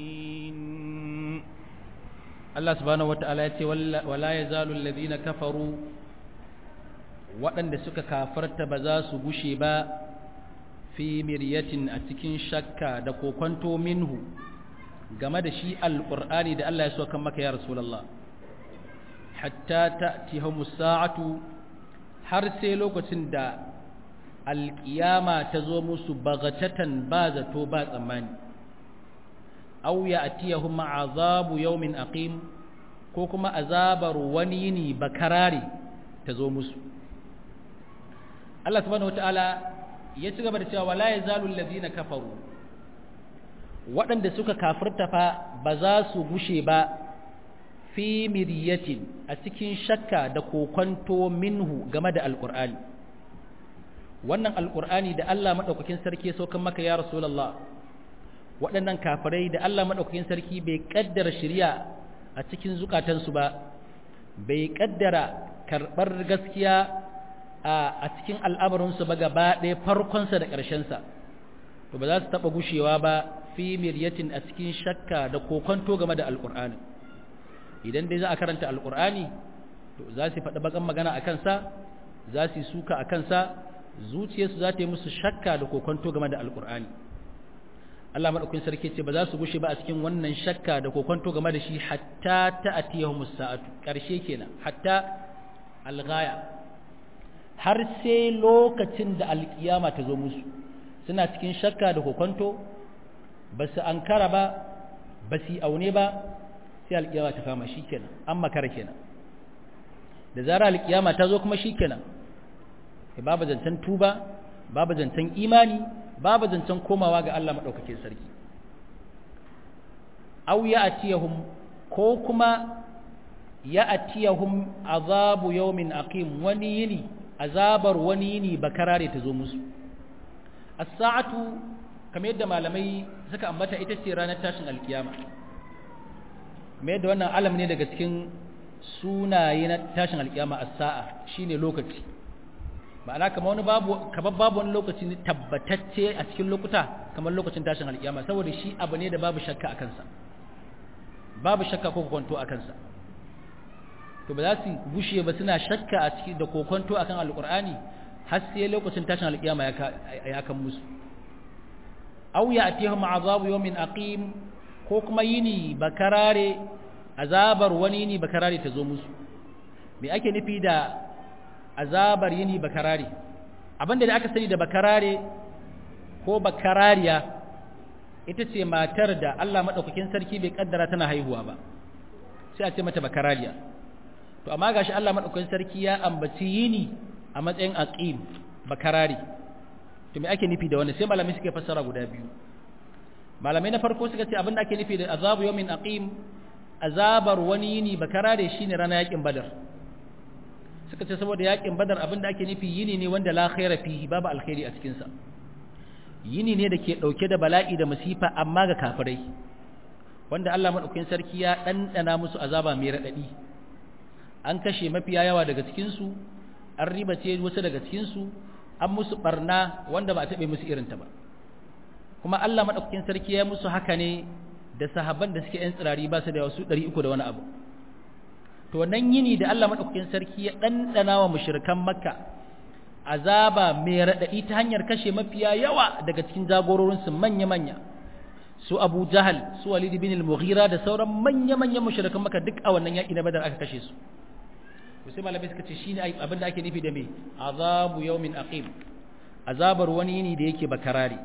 S1: Allah subhanahu wata'ala ya ce wala yazalu alladhina kafaru waɗanda suka kafarta ba za su gushe ba fi miryatin a cikin shakka da kokonto minhu game da shi alqur'ani da Allah ya so kan maka ya rasulullah hatta ta'tihumus sa'atu har sai lokacin da alƙiyama ta zo musu bagatatan ba zato ba tsammani aw ya'tiyahum azabu yawmin aqim ko kuma azabar wani yini bakarare ta zo musu Allah subhanahu wataala ya ci gaba da cewa wala yazalu allazina kafaru waɗanda suka kafirta fa ba za su gushe ba fi miryatin a cikin shakka da kokonto minhu game da alqur'ani wannan alqur'ani da Allah madaukakin sarki ya saukan maka ya rasulullah waɗannan kafirai da Allah madaukakin sarki bai kaddara shari'a a cikin zukatansu ba bai kaddara karɓar gaskiya a cikin al'amarinsu ba gaba ɗaya farkonsa da ƙarshensa to ba za su taɓa gushewa ba fi miryatin a cikin shakka da kokonto game da alƙur'ani idan dai za a karanta alƙur'ani to za su faɗi bakan magana a kansa za su yi suka a kansa zuciyarsu za ta yi musu shakka da kokonto game da alƙur'ani Allah maɗaukin sarki ce ba za su gushe ba a cikin wannan shakka da kokonto game da shi hatta ta atiyahumus sa'atu ƙarshe kenan hatta alghaya har sai lokacin da alkiyama ta zo musu suna cikin shakka da kokonto ba su ankara ba ba su aune ba sai alkiyama ta kama shi kenan an makara kenan da zara alkiyama ta zo kuma shi kenan babu zancen tuba babu zancen imani babu zancen komawa ga Allah maɗaukakin sarki aw ya atiyahum ko kuma ya atiyahum azabu yawmin aqim wani yini azabar wani yini bakarare ta zo musu as-sa'atu kamar yadda malamai suka ambata ita ce ranar tashin alkiyama kamar yadda wannan alam ne daga cikin sunaye na tashin alkiyama as-sa'a shine lokaci ma'ana kamar wani babu kamar babu wani lokaci ne tabbatacce a cikin lokuta kamar lokacin tashin alkiyama saboda shi abu ne da babu shakka a kansa babu shakka ko kwanto a kansa to ba za su gushe ba suna shakka a ciki da kokonto akan alqur'ani har sai lokacin tashin alkiyama ya kan musu aw ya'tihum azabu yawmin aqim ko kuma yini bakarare azabar wani yini bakarare ta zo musu me ake nufi da azabar yini bakarare abinda da aka sani da bakarare ko bakarariya ita ce matar da Allah madaukakin sarki bai kaddara tana haihuwa ba sai a ce mata bakarariya to amma gashi Allah madaukakin sarki ya ambaci yini a matsayin aqim bakarari to me ake nufi da wannan sai malamai suke fassara guda biyu malamai na farko suka ce abinda ake nufi da azabu yawmin aqim azabar wani yini bakarare shine ranar yakin badar suka ce saboda yakin badar abinda ake nufi yini ne wanda la khaira fihi babu alkhairi a cikin sa yini ne da ke dauke da bala'i da masifa amma ga kafirai wanda Allah madaukakin sarki ya dandana musu azaba mai radadi an kashe mafiya yawa daga cikinsu an ribace wasu daga cikinsu an musu barna wanda ba a taɓe musu irinta ba kuma Allah maɗaukakin sarki ya musu haka ne da sahabban da suke 'yan tsirari ba su da wasu ɗari uku da wani abu to wannan yini da Allah maɗaukakin sarki ya ɗanɗana wa mushrikan makka azaba mai raɗaɗi ta hanyar kashe mafiya yawa daga cikin jagororinsu manya-manya su abu jahal su walid bin al-mughira da sauran manya-manyan mushrikan makka duk a wannan yaƙi na badar aka kashe su sai malamai suka ce shine abin da ake nufi da me azabu yawmin aqim azabar wani yini da yake bakarari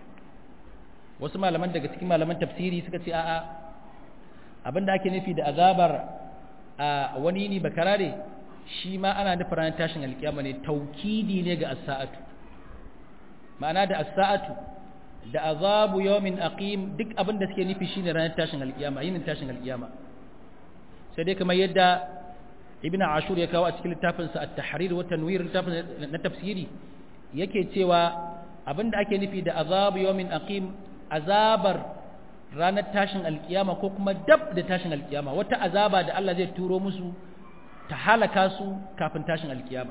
S1: wasu malaman daga cikin malaman tafsiri suka ce a'a abin da ake nufi da azabar a wani yini bakarare shi ma ana nufin ranar tashin alkiyama ne taukidi ne ga as-sa'atu ma'ana da as-sa'atu da azabu yawmin aqim duk abin da suke nufi shine ranar tashin alkiyama yinin tashin alkiyama sai dai kamar yadda ibn ashur ya kawo a cikin littafinsa at-tahrir wa tanwir littafin na tafsiri yake cewa abinda ake nufi da azabu yawmin aqim azabar ranar tashin alkiyama ko kuma dab da tashin alkiyama wata azaba da Allah zai turo musu ta halaka su kafin tashin alkiyama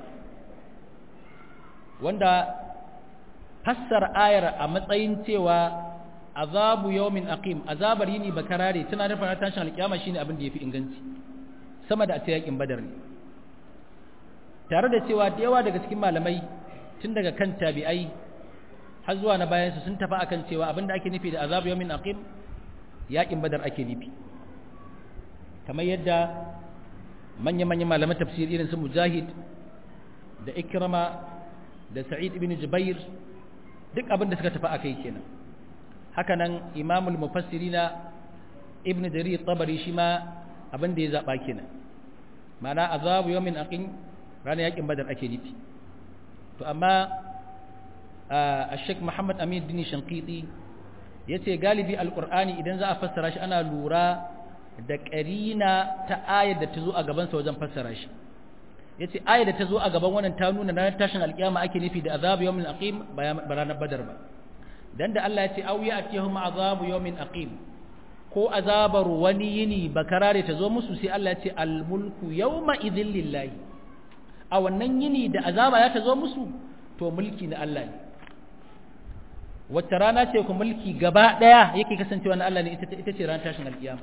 S1: wanda fassar ayar a matsayin cewa azabu yawmin aqim azabar yini bakarare tana nufin tashin alkiyama shine abin da yafi inganci sama da a ce yakin badar ne tare da cewa da yawa daga cikin malamai tun daga kan tabi'ai har zuwa na bayansu sun tafi akan cewa abinda ake nufi da azabu yawmin aqim yakin badar ake nufi kamar yadda manya-manyan malaman tafsir irin su mujahid da ikrama da sa'id ibn jubair duk abin da suka tafi akai kenan hakanan imamul mufassirina ibn jarir tabari shi ma abin da ya zaɓa kenan mana azabu yawmin aqim ranar yakin badar ake nufi to amma a sheik muhammad amin dini shankiti ya ce galibi alƙur'ani idan za a fassara shi ana lura da ƙarina ta ayar da ta zo a gabansa wajen fassara shi ya ce ayar da ta zo a gaban wannan ta nuna ranar tashin alƙiyama ake nufi da azabu yawmin aqim ba ranar badar ba dan da Allah ya ce au ya'tihum azabu yawmin aqim ko azabar wani yini bakarare ta zo musu sai Allah ya ce al mulku yawma idhil lillahi a wannan yini da azaba ya ta zo musu to mulki na Allah ne wacce rana ce ku mulki gaba daya yake kasancewa na Allah ne ita ita ce ranar tashin alƙiyama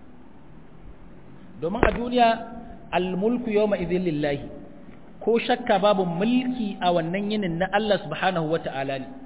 S1: domin a duniya al-mulku yawma idhin lillahi ko shakka babu mulki a wannan yinin na Allah subhanahu wata'ala ne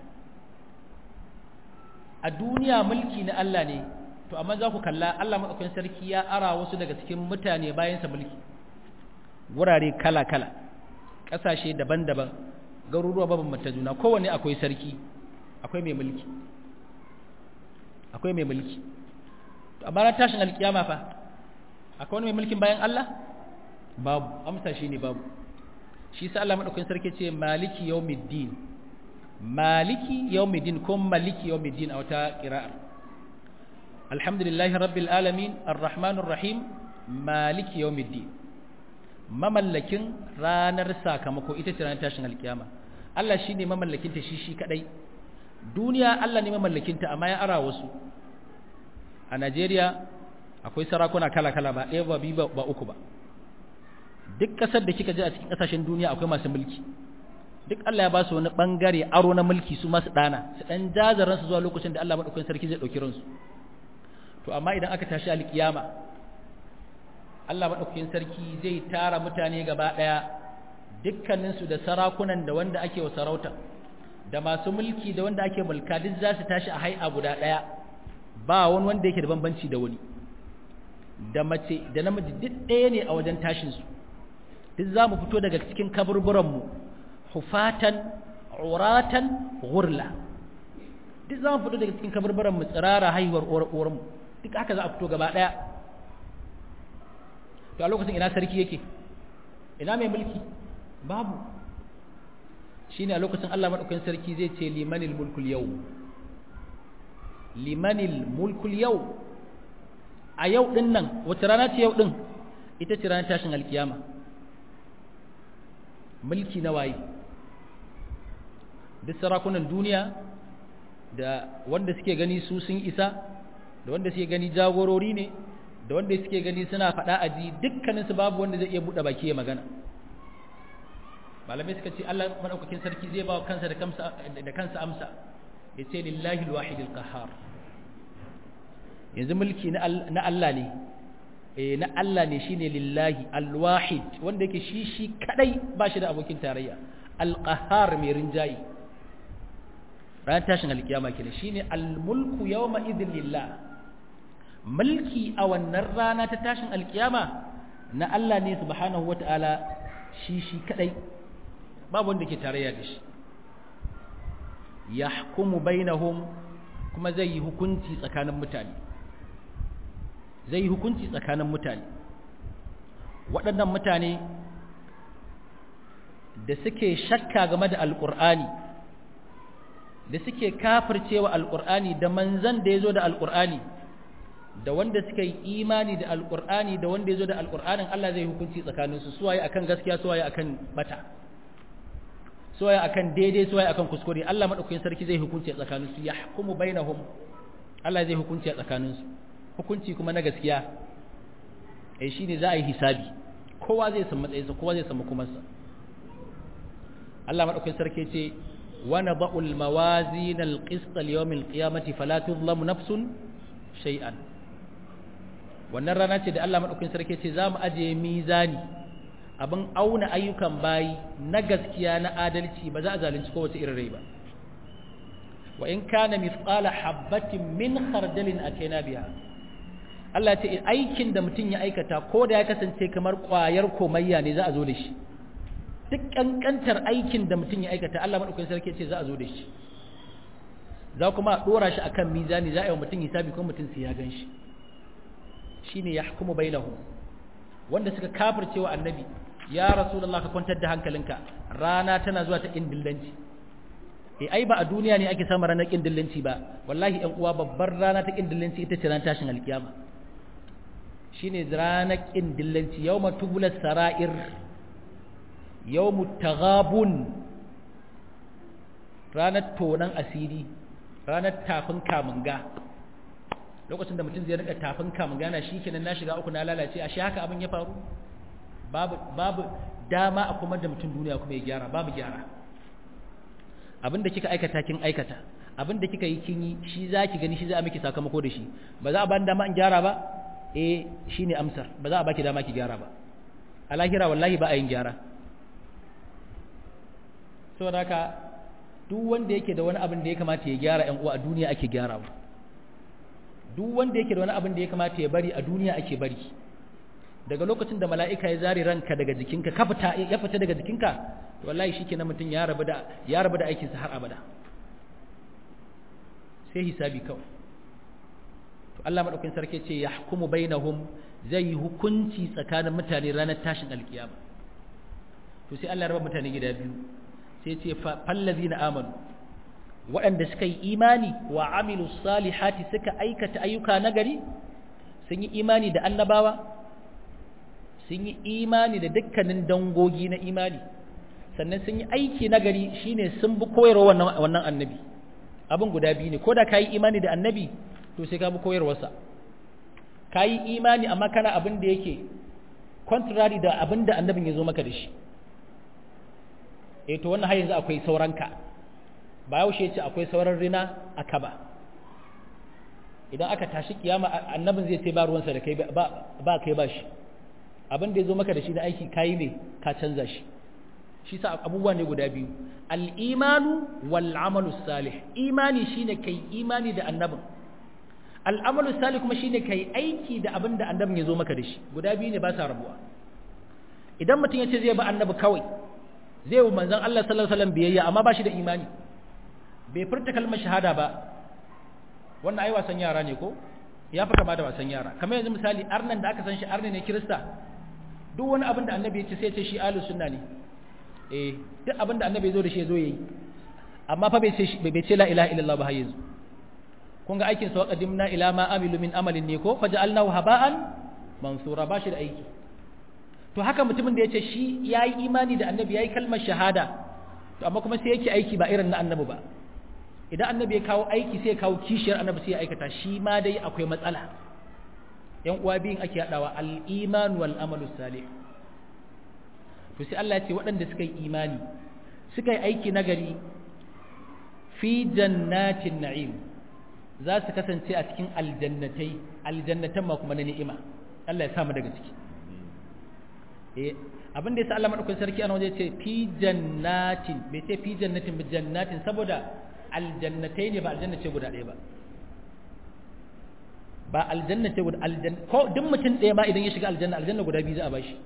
S1: a duniya mulki na Allah ne to amma za ku kalla Allah madaukakin sarki ya ara wasu daga cikin mutane bayan sa mulki wurare kala-kala ƙasashe daban-daban garuruwa mabambanta juna kowanne akwai sarki akwai mai mulki akwai mai mulki to amma ran tashin alkiyama fa akwai wani mai mulkin bayan Allah babu amsa shine babu shi sa Allah madaukakin sarki ce maliki yawmiddin maliki yawmiddin ko maliki yawmiddin a wata qira'a alhamdulillahi rabbil alamin arrahmanir rahim maliki yawmiddin mamallakin ranar sakamako ita ce ranar tashin alkiyama Allah shine mamallakin ta shi shi kadai duniya Allah ne mamallakin ta amma ya ara wasu a Najeriya akwai sarakuna kala-kala ba ɗaya ba biyu ba uku ba duk ƙasar da kika je a cikin ƙasashen duniya akwai masu mulki duk Allah ya ba su wani ɓangare aro na mulki su masu ɗana su ɗan jazaran su zuwa lokacin da Allah maɗaukakin sarki zai ɗauki ransu to amma idan aka tashi alƙiyama Allah maɗaukakin sarki zai tara mutane gaba ɗaya dukkaninsu da sarakunan da wanda ake wa sarauta da masu mulki da wanda ake mulka duk za su tashi a hai'a guda ɗaya ba wani wanda yake da bambanci da wani da mace da namiji duk ɗaya ne a wajen tashinsu duk za mu fito daga cikin kaburburanmu hufatan uratan gurla duk za mu fito daga cikin kaburburanmu tsirara haihuwar uwarmu duk haka za a fito gaba ɗaya to a lokacin ina sarki yake ina mai mulki babu shine a lokacin Allah madaukakin sarki zai ce limanil mulkul yau limanil mulkul yau a yau din nan wace rana ce yau din ita ce ranar tashin alkiyama mulki na waye duk sarakunan duniya da wanda suke gani su sun isa da wanda suke gani jagorori ne da wanda suke gani suna faɗa aji dukkaninsu babu wanda zai iya buɗe baki ya magana malamai suka ce Allah madaukakin sarki zai ba kansa da kansa da kansa amsa ya ce lillahi alwahid alqahar yanzu mulki na Allah ne eh na Allah ne shine lillahi alwahid wanda yake shi shi kadai ba shi da abokin tarayya alqahar mai rinjayi ran tashin alkiyama kenan shine almulku yawma idhin lillah mulki a wannan rana ta tashin alkiyama na Allah ne subhanahu wataala shi shi kadai babu wanda ke tarayya da shi yahkumu bainahum kuma zai yi hukunci tsakanin mutane zai yi hukunci tsakanin mutane waɗannan mutane da suke shakka game da alƙur'ani da suke kafircewa alƙur'ani da manzan da ya zo da alƙur'ani da wanda suka yi imani da alƙur'ani da wanda ya zo da alƙur'anin Allah zai hukunci tsakaninsu suwaye akan gaskiya suwaye akan bata suwaye akan daidai suwaye akan kuskure Allah madaukakin sarki zai hukunci a tsakaninsu yahkumu bainahum Allah zai hukunci a tsakaninsu hukunci kuma na gaskiya eh shine za a yi hisabi kowa zai san matsayinsa kowa zai san makomarsa Allah madaukakin sarki ce wa nada'ul mawazin al-qist li-yawm al-qiyamati fala tuzlamu nafsun shay'an wannan rana ce da Allah madaukakin sarki ce za mu aje mizani abin auna ayyukan bayi na gaskiya na adalci ba za a zalunci kowace irin rai ba wa in kana mithqala habatin min khardalin atayna biha Allah ce aikin da mutum ya aikata ko da ya kasance kamar ƙwayar komayya ne za a zo da shi duk kankantar aikin da mutum ya aikata Allah madaukakin sarki ce za a zo da shi za kuma a dora shi akan mizani za a yi wa mutum hisabi ko mutum sai ya gan shi shine yahkumu bainahum wanda suka kafircewa annabi ya rasulullah ka kwantar da hankalinka rana tana zuwa ta kindillanci eh ai ba a duniya ne ake samun ranar kindillanci ba wallahi ɗan uwa babbar rana ta kindillanci ita ce ran tashin alkiyama shine ranar ƙin dillanci yau matubular sara'ir yau mutagabun ranar tonan asiri ranar tafin kamunga lokacin da mutum zai rika tafin kamunga na shi kenan na shiga uku na lalace a shi haka abin ya faru babu babu dama a kuma da mutum duniya kuma ya gyara babu gyara abin da kika aikata kin aikata abin da kika yi kin yi shi za ki gani shi za a miki sakamako da shi ba za a bani dama in gyara ba eh shine amsar ba za a baki dama ki gyara ba a lahira wallahi ba a yin gyara saboda haka duk wanda yake da wani abin da ya kamata ya gyara ƴan uwa a duniya ake gyarawa duk wanda yake da wani abin da ya kamata ya bari a duniya ake bari daga lokacin da mala'ika ya zare ranka daga jikinka ka fita ya fita daga jikinka wallahi shikenan mutum ya rabu da ya rabu da aikinsa har abada sai hisabi kawai to Allah madaukakin sarki ce yahkumu bainahum zai yi hukunci tsakanin mutane ranar tashin alkiyama to sai Allah ya raba mutane gida biyu sai ce fallazina amanu waɗanda suka yi imani wa amilu salihati suka aikata ayyuka nagari sun yi imani da annabawa sun yi imani da dukkanin dangogi na imani sannan sun yi aiki nagari shine sun bi koyarwa wannan wannan annabi abin guda biyu ne ko da kayi imani da annabi to sai ka bi koyarwarsa kayi imani amma kana abin da yake contrary da abin da annabin ya zo maka da shi eh to wannan har yanzu akwai sauranka ba yaushe ce akwai sauran rina a kaba idan aka tashi kiyama annabin zai ce ba ruwansa da kai ba kai ba shi abin da ya zo maka da shi na aiki kayi ne ka canza shi shi sa abubuwa ne guda biyu al'imanu wal'amalu salih imani shine kai imani da annabin al'amalu salih kuma shine kai aiki da abin da annabin ya zo maka da shi guda biyu ne ba sa rabuwa idan mutum ya ce zai ba annabi kawai zai wa manzon Allah sallallahu alaihi wasallam biyayya amma ba shi da imani bai furta kalmar shahada ba wannan ai wasan yara ne ko ya fi kama da wasan yara kamar yanzu misali arnan da aka san shi arne ne kirista duk wani abin da annabi ya ce sai ce shi ahlus sunna ne eh duk abin da annabi ya zo da shi ya zo yayi amma fa bai ce bai ce la ilaha illallah ba har yanzu kun ga aikin sa qadimna ila ma amilu min amalin ne ko faj'alnahu haba'an mansura ba shi da aiki to haka mutumin da ya ce shi yayi imani da annabi yayi kalmar shahada to amma kuma sai yake aiki ba irin na annabi ba idan annabi ya kawo aiki sai ya kawo kishiyar annabi sai ya aikata shi ma dai akwai matsala yan uwa biyun ake haɗawa al-iman wal amalu salih to sai Allah ya ce waɗanda suka yi imani suka yi aiki nagari fi jannatin na'im za su kasance a cikin aljannatai aljannatan ma kuma na ni'ima Allah ya samu daga ciki eh abin da yasa Allah madaukakin sarki ana waje ce fi jannatin bai ce fi jannatin bi jannatin saboda aljannatai ne ba aljanna ce guda ɗaya ba ba aljanna ce guda aljanna ko duk mutum ɗaya ma idan ya shiga aljanna aljanna guda biyu za a bashi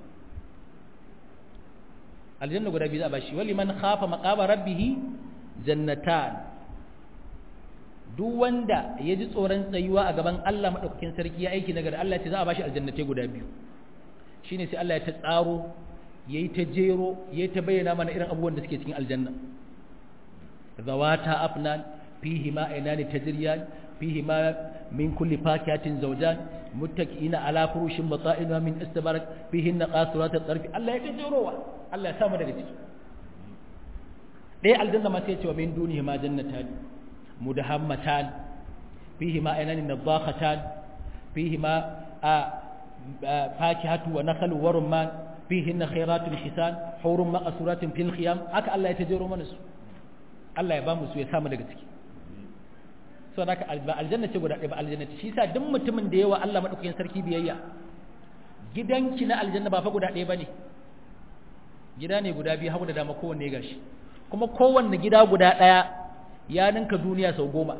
S1: aljanna guda biyu za a bashi wali man khafa maqama rabbih jannatan duk wanda ya ji tsoron tsayuwa a gaban Allah madaukakin sarki ya aiki nagari Allah ce za a bashi aljannatai guda biyu shine sai Allah ya ta tsaro yayi ta jero yayi ta bayyana mana irin abubuwan da suke cikin aljanna zawata afnan fihi ma aynani tajriyan fihi ma min kulli fakihatin zawjan muttaqiina ala furushin mata'ina min istabarak fihi qasurat at-tarfi Allah ya tajerowa Allah ya samu daga ciki dai aljanna ma sai ya ce wa min dunihi ma jannatan mudahammatan fihi ma aynani nadakhatan fihi ma fakihatu wa nakhlu wa rumman fihi khairatun hisan hurun maqsuratin fil khiyam haka Allah ya tajero mana su Allah ya ba mu su ya samu daga ciki so haka aljanna ce guda ɗaya ba aljanna ce shi yasa duk mutumin da yawa Allah madaukakin sarki biyayya gidanki na aljanna ba fa guda ɗaya bane gida ne guda biyu hagu da dama kowanne gashi kuma kowanne gida guda ɗaya ya ninka duniya sau goma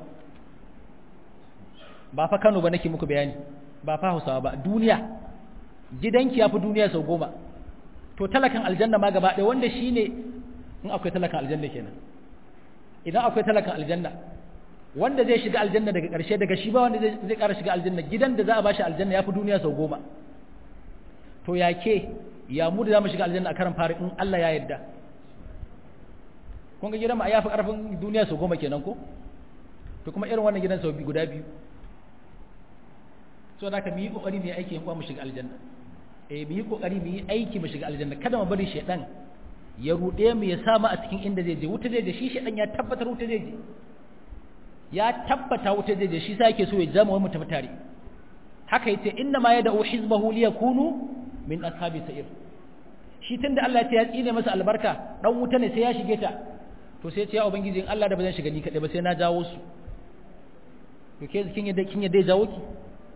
S1: ba fa Kano ba nake muku bayani ba fa Hausawa ba duniya gidanki ya fi duniya sau goma to talakan aljanna ma gaba ɗaya wanda shine in akwai talakan aljanna kenan idan akwai talakan aljanna wanda zai shiga aljanna daga ƙarshe daga shi ba wanda zai ƙara shiga aljanna gidan da za a bashi aljanna ya fi duniya sau goma to ya ke ya mu da za mu shiga aljanna a karan fari in Allah ya yarda kun ga gidan ma ya fi ƙarfin duniya sau goma kenan ko to kuma irin wannan gidan sau guda biyu so da ka mu yi kokari mu yi aiki mu shiga aljanna eh mu yi kokari mu yi aiki mu shiga aljanna kada mu bari shedan ya rude mu ya samu a cikin inda zai je wuta zai je shi shedan ya tabbatar wuta zai je ya tabbata wuta zai je shi sa yake so ya zama wai mu tafi tare haka yace inna ma yad'u hizbahu liyakunu min ashabi sa'ir shi tunda Allah ya ce ya tsine masa albarka dan wuta ne sai ya shige ta to sai ya ce ya ubangiji in Allah da ba zan shiga ni kadai ba sai na jawo su to ke kin yadda kin yadda ya jawo ki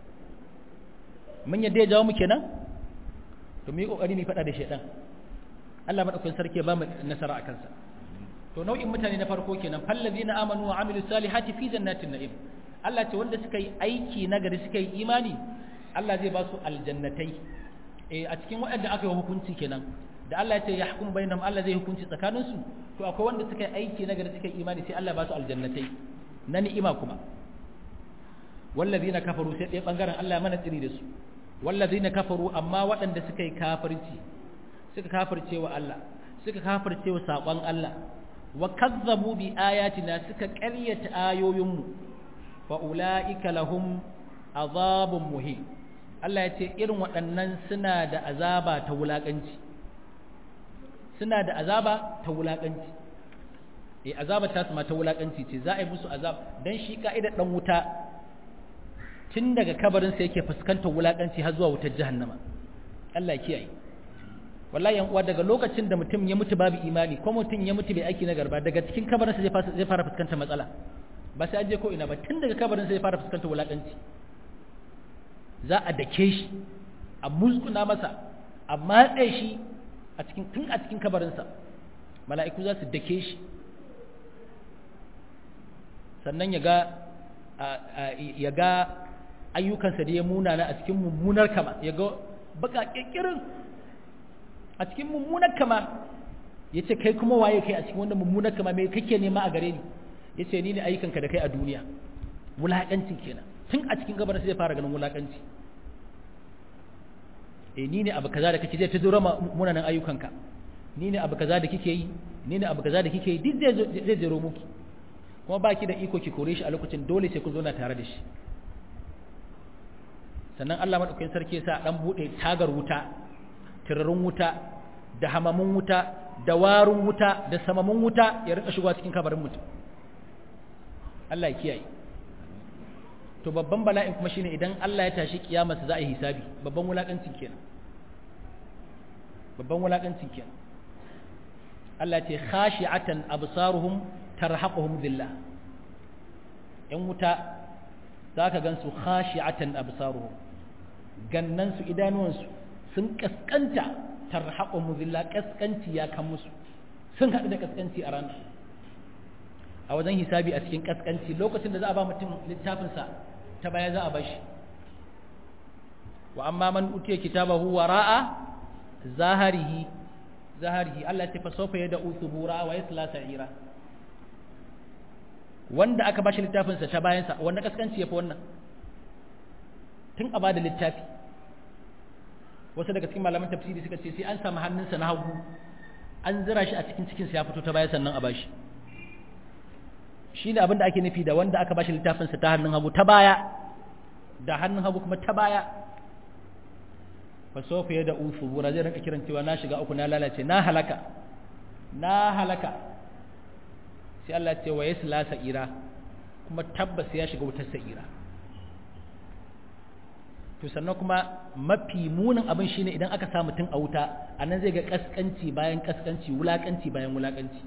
S1: mun yadda ya jawo mu kenan to mu yi kokari mu fada da shedan Allah madaukakin sarki ya ba mu nasara akan sa to nau'in mutane na farko kenan fallazina amanu wa amilus salihati fi jannatin na'im Allah ce wanda suka yi aiki nagari suka yi imani Allah zai ba su aljannatai eh a cikin waɗanda aka yi hukunci kenan da Allah ya ce ya hukum bainahum Allah zai hukunci tsakanin su to akwai wanda suka yi aiki nagari suka yi imani sai Allah ba su aljannatai na ni'ima kuma wallazina kafaru sai ɗaya bangaren Allah ya mana tsiri da su wallazina kafaru amma waɗanda suka yi kafirci suka kafirce wa Allah suka kafirce wa saƙon Allah wa kazzabu bi ayatina suka ƙaryata ayoyinmu fa ulaika lahum azabun muhim Allah ya ce irin waɗannan suna da azaba ta wulaƙanci suna da azaba ta wulaƙanci eh azaba ta su ma ta wulaƙanci ce za a yi musu azab dan shi ka'idar dan wuta tun daga kabarin sa yake fuskantar wulaƙanci har zuwa wutar jahannama Allah ya kiyaye wallahi yan uwa daga lokacin da mutum ya mutu babu imani ko mutum ya mutu bai aiki na garba daga cikin kabarin sa zai fara fuskantar matsala ba sai an je ko ina ba tun daga kabarin sa zai fara fuskantar wulaƙanci za a dake shi a musguna masa a matse shi a cikin tun a cikin kabarinsa mala'iku za su dake shi sannan ya ga ya ga ayyukansa da ya munana a cikin mummunar kama ya ga baka kirkirin a cikin mummunar kama ya ce kai kuma waye kai a cikin wannan mummunar kama mai kake nema a gare ni ya ce ni ne ayyukanka da kai a duniya wulaƙancin kenan tun a cikin gabar sai fara ganin wulakanci eh ni ne abu kaza da kake zai ta zura munanan ayyukanka ni ne abu kaza da kike yi ni ne abu kaza da kike yi duk zai zai zero muki kuma baki da iko ki kore shi a lokacin dole sai kun zo na tare da shi sannan Allah madaukakin sarki ya sa dan bude tagar wuta tirarin wuta da hamamun wuta da warun wuta da samamun wuta ya rika shigowa cikin kabarin mutum Allah ya kiyaye to babban bala'in kuma shine idan Allah ya tashi kiyamarsa za a yi hisabi babban wulakancin kenan babban wulakancin kenan Allah ce khashi'atan absaruhum tarhaquhum dhillah yan wuta zaka gansu khashi'atan absaruhum gannan su idanuwan su sun kaskanta tarhaquhum dhillah kaskanci ya kan musu sun haɗu da kaskanci a ranar a wajen hisabi a cikin kaskanci lokacin da za a ba mutum littafinsa ta baya za a bashi wa amma man utiya kitabahu wara'a zaharihi zaharihi Allah ya fa sofa yada usubura wa yasla sa'ira wanda aka bashi littafinsa ta bayansa wanda kaskanci yafi wannan tun a bada littafi wasu daga cikin malaman tafsiri suka ce sai an samu hannunsa na hagu an zira shi a cikin cikinsa ya fito ta baya sannan a bashi shi ne abinda ake nufi da wanda aka bashi littafinsa ta hannun hagu ta baya da hannun hagu kuma ta baya fa sofa ya da usu wura zai rinka kiran cewa na shiga uku na lalace na halaka na halaka sai Allah ce wa yasla sa'ira kuma tabbas ya shiga wutar sa'ira to sannan kuma mafi munin abin shine idan aka sa mutum a wuta anan zai ga kaskanci bayan kaskanci wulakanci bayan wulakanci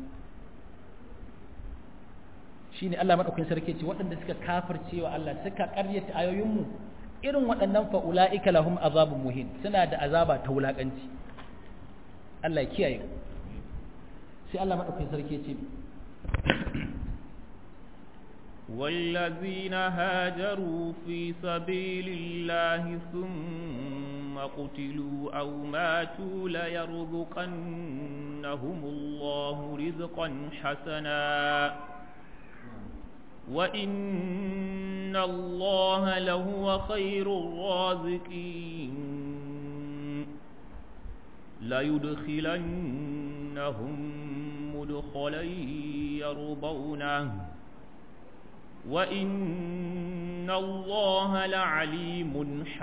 S1: shine Allah madaukakin sarki ce waɗanda suka kafirce wa Allah suka ƙaryata ayoyinmu irin waɗannan fa ulaika lahum azabun muhin suna da azaba ta wulakanci Allah ya kiyaye sai Allah madaukakin sarki ce
S2: والذين هاجروا في سبيل الله ثم قتلوا أو ماتوا ليرزقنهم الله رزقا حسنا وإن الله لهو خير الرازقين ليدخلنهم مدخلا يرضونه وإن الله لعليم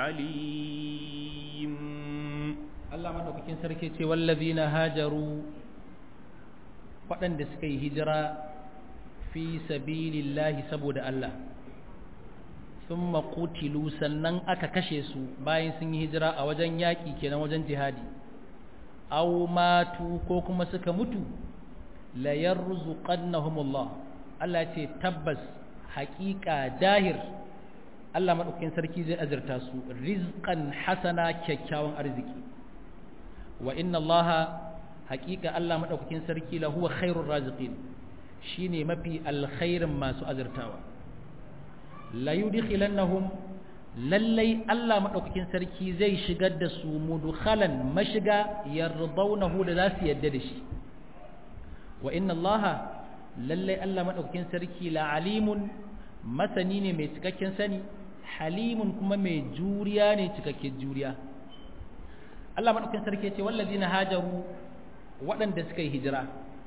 S2: حليم
S1: Allah madaukakin sarki ce wallazina hajaru waɗanda suka yi hijira fi sabilillahi saboda Allah thumma qutilu sannan aka kashe su bayan sun yi hijira a wajen yaƙi kenan wajen jihadi aw matu ko kuma suka mutu la yarzuqannahumullah Allah ce tabbas haƙiƙa dahir Allah madaukakin sarki zai azurta su rizqan hasana kyakkyawan arziki wa inna allaha haƙiƙa Allah maɗaukakin sarki la huwa khairur raziqin shine mafi alkhairin masu azurtawa la yudkhilannahum lallai Allah maɗaukakin sarki zai shigar da su mudkhalan mashiga yardawnahu da za su yadda da shi wa inna allaha lallai Allah maɗaukakin sarki la alimun masani ne mai cikakken sani halimun kuma mai juriya ne cikakken juriya Allah maɗaukin sarki ce wallazi na hajaru waɗanda suka yi hijira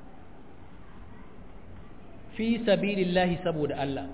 S1: fi sabilillahi saboda Allah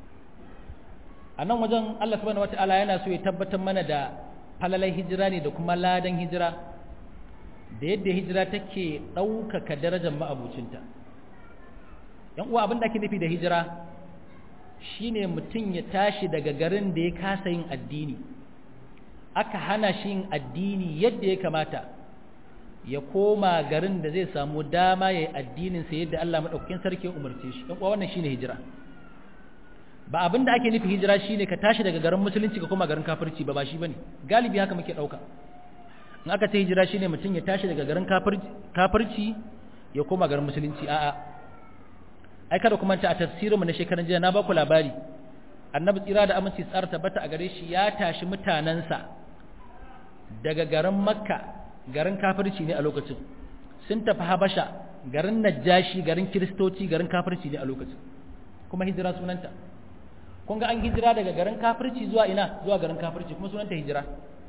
S1: a nan wajen Allah subhanahu wata'ala yana so ya tabbatar mana da falalai hijira ne da kuma ladan hijira da yadda hijira take ɗaukaka darajar ma'abucinta yan uwa abin da ake nufi da hijira shine mutum ya tashi daga garin da ya kasa yin addini aka hana shi yin addini yadda ya kamata ya koma garin da zai samu dama ya yi addininsa yadda Allah maɗaukakin sarki ya umarce shi ɗan wannan shine hijira ba abin da ake nufi hijira shine ka tashi daga garin musulunci ka koma garin kafirci ba ba shi bane galibi haka muke ɗauka in aka ce hijira shine mutum ya tashi daga garin kafirci ya koma garin musulunci a'a ai kada kuma ta a tafsirinmu na shekaran jiya na ba ku labari annabi tsira da aminci tsara tabbata a gare shi ya tashi mutanensa daga garin makka garin kafirci ne a lokacin sun tafi habasha garin najashi garin kiristoci garin kafirci ne a lokacin kuma hijira sunanta kun ga an hijira daga garin kafirci zuwa ina zuwa garin kafirci kuma sunanta hijira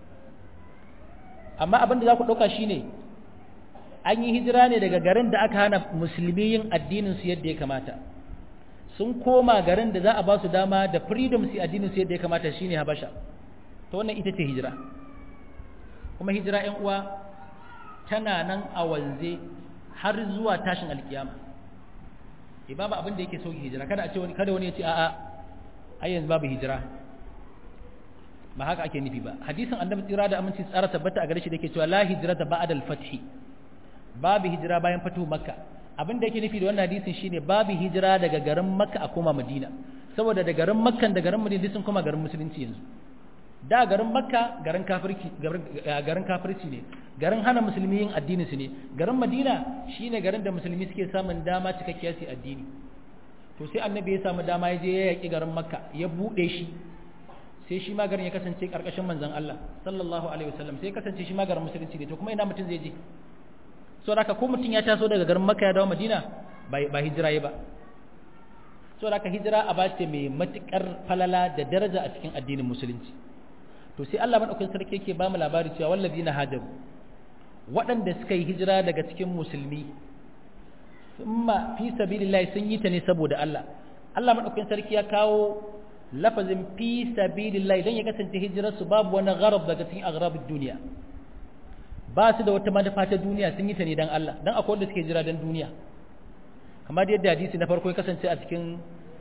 S1: amma abin da za ku ɗauka shine an yi hijira ne daga garin da aka hana musulmi yin addinin su yadda ya kamata sun koma garin da za a ba su dama da freedom su addinin su yadda ya kamata shine habasha to wannan ita ce hijira kuma hijira ƴan uwa tana nan a wanze har zuwa tashin alkiyama e babu abin da yake sauki hijira kada a ce wani kada wani ya ce a'a ai yanzu babu hijira ba haka ake nufi ba hadisin annabi tsira da aminci tsara tabbata a gare shi da yake cewa la hijrata ba'da al-fath babu hijira bayan fatu makka abin da yake nufi da wannan hadisin shine babu hijira daga garin makka a koma madina saboda da garin makkan da garin madina sun koma garin musulunci yanzu da garin makka garin kafirci garin kafirci ne garin hana musulmi yin addinin su ne garin madina shine garin da musulmi suke samun dama cikakkiya su addini to sai annabi ya samu dama ya je ya yaki garin makka ya bude shi sai shi ma garin ya kasance karkashin manzon Allah sallallahu alaihi wasallam sai ya kasance shi ma garin musulunci ne to kuma ina mutum zai je so haka ko mutum ya taso daga garin makka ya dawo madina ba hijira ba so haka hijira a ba ce mai matukar falala da daraja a cikin addinin musulunci to sai Allah madaukakin sarki yake ba mu labari cewa wallazina hajaru waɗanda suka yi hijira daga cikin musulmi thumma fi sabilillah sun yi ta ne saboda Allah Allah madaukakin sarki ya kawo lafazin fi sabilillah dan ya kasance hijirar su babu wani gharab daga cikin aghrabud duniya ba su da wata manufa ta duniya sun yi ta ne dan Allah dan akwai wanda suke jira dan duniya kamar yadda hadisi na farko ya kasance a cikin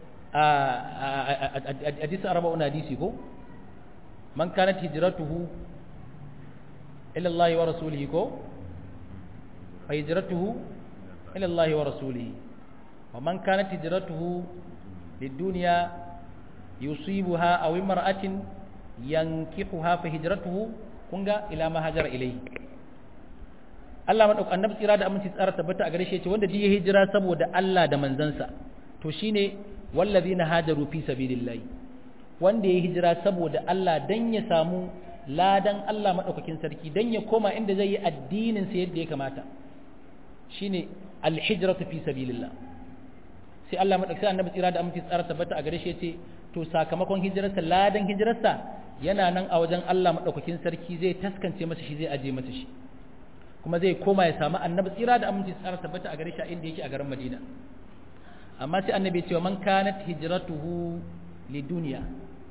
S1: hadisi arba'un hadisi ko man kanat hijratuhu ila Allah wa rasulihi ko fa hijratuhu ila Allah wa rasulihi wa man kanat hijratuhu lid-dunya yusibuha aw imra'atin yankihuha fa hijratuhu kunga ila ma hajara ilayhi Allah madauk annabi tsira da aminci tsara tabbata a gare shi yace wanda duk ya hijira saboda Allah da manzansa to shine wallazina hajaru fi sabilillah wanda ya hijira saboda Allah dan ya samu ladan Allah madaukakin sarki dan ya koma inda zai yi addinin sa yadda ya kamata shine alhijratu fi sabilillah sai Allah madaukakin annabi tsira da aminci tsara tabbata a gare shi yace to sakamakon hijirarsa ladan hijirarsa yana nan a wajen Allah madaukakin sarki zai taskance masa shi zai aje masa shi kuma zai koma ya samu annabi tsira da aminci tsara tabbata a gare shi a inda yake a garin Madina amma sai annabi ya ce man kanat hijratuhu lidunya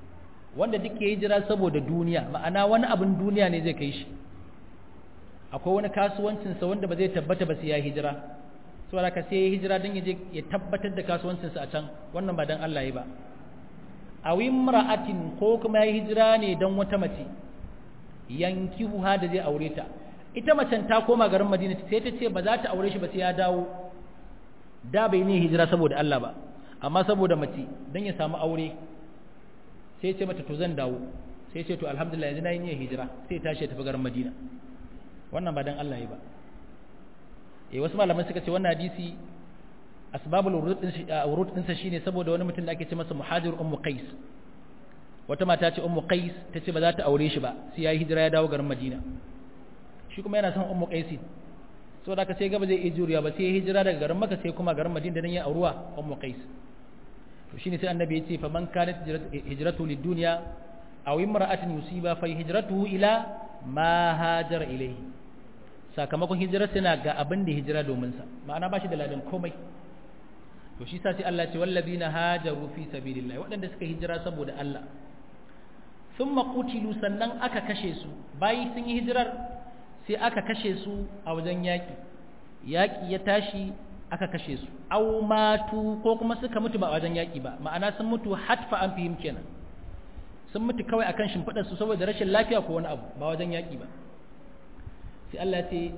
S1: wanda duk ya hijira saboda duniya ma'ana wani abin duniya ne zai kai shi akwai wani kasuwancinsa wanda ba zai tabbata ba sai ya hijira saboda ka sai ya hijira don ya je ya tabbatar da kasuwancinsa a can wannan ba don Allah ya ba a imra'atin ko kuma ya hijira ne don wata mace yankihuha da zai aure ta ita macen ta koma garin Madina sai ta ce ba za ta aure shi ba sai ya dawo da bai ne hijira saboda Allah ba amma saboda mace don ya samu aure sai ce mata to zan dawo sai ce to alhamdulillah yanzu na yi niyyar hijira sai tashi ya tafi garin Madina wannan ba dan Allah ya ba eh wasu malaman suka ce wannan hadisi asbabul wurud din sa shine saboda wani mutum da ake ce masa muhajir ummu qais wata mata ce ummu qais ta ce ba za ta aure shi ba sai yayi hijira ya dawo garin Madina shi kuma yana son ummu qais so da ka sai gaba zai iya juriya ba sai ya hijira daga garin Makka sai kuma garin Madina dan ya auruwa ummu qais to shine sai annabi ya ce fa man kanat hijratu lid-dunya aw imra'atin yusiba fa hijratuhu ila ma hajara ilayhi sakamakon hijirar na ga abin da hijira domin sa ma'ana ba shi da ladan komai to shi sa sai Allah ce wallazina hajaru fi sabilillah waɗanda suka hijira saboda Allah thumma qutilu sannan aka kashe su bayi sun yi hijirar sai aka kashe su a wajen yaki yaki ya tashi aka kashe su aw matu ko kuma suka mutu ba a wajen yaki ba ma'ana sun mutu hatfa an fihim kenan sun mutu kawai akan shimfiɗar su saboda rashin lafiya ko wani abu ba wajen yaki ba sai Allah ce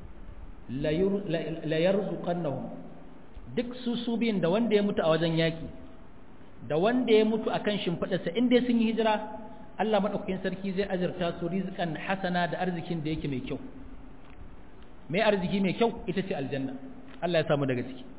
S1: la yarzuqannahum duk su su biyun da wanda ya mutu a wajen yaki da wanda ya mutu akan shimfiɗarsa in dai sun yi hijira Allah madaukakin sarki zai azurta su rizqan hasana da arzikin da yake mai kyau mai arziki mai kyau ita ce aljanna Allah ya samu daga ciki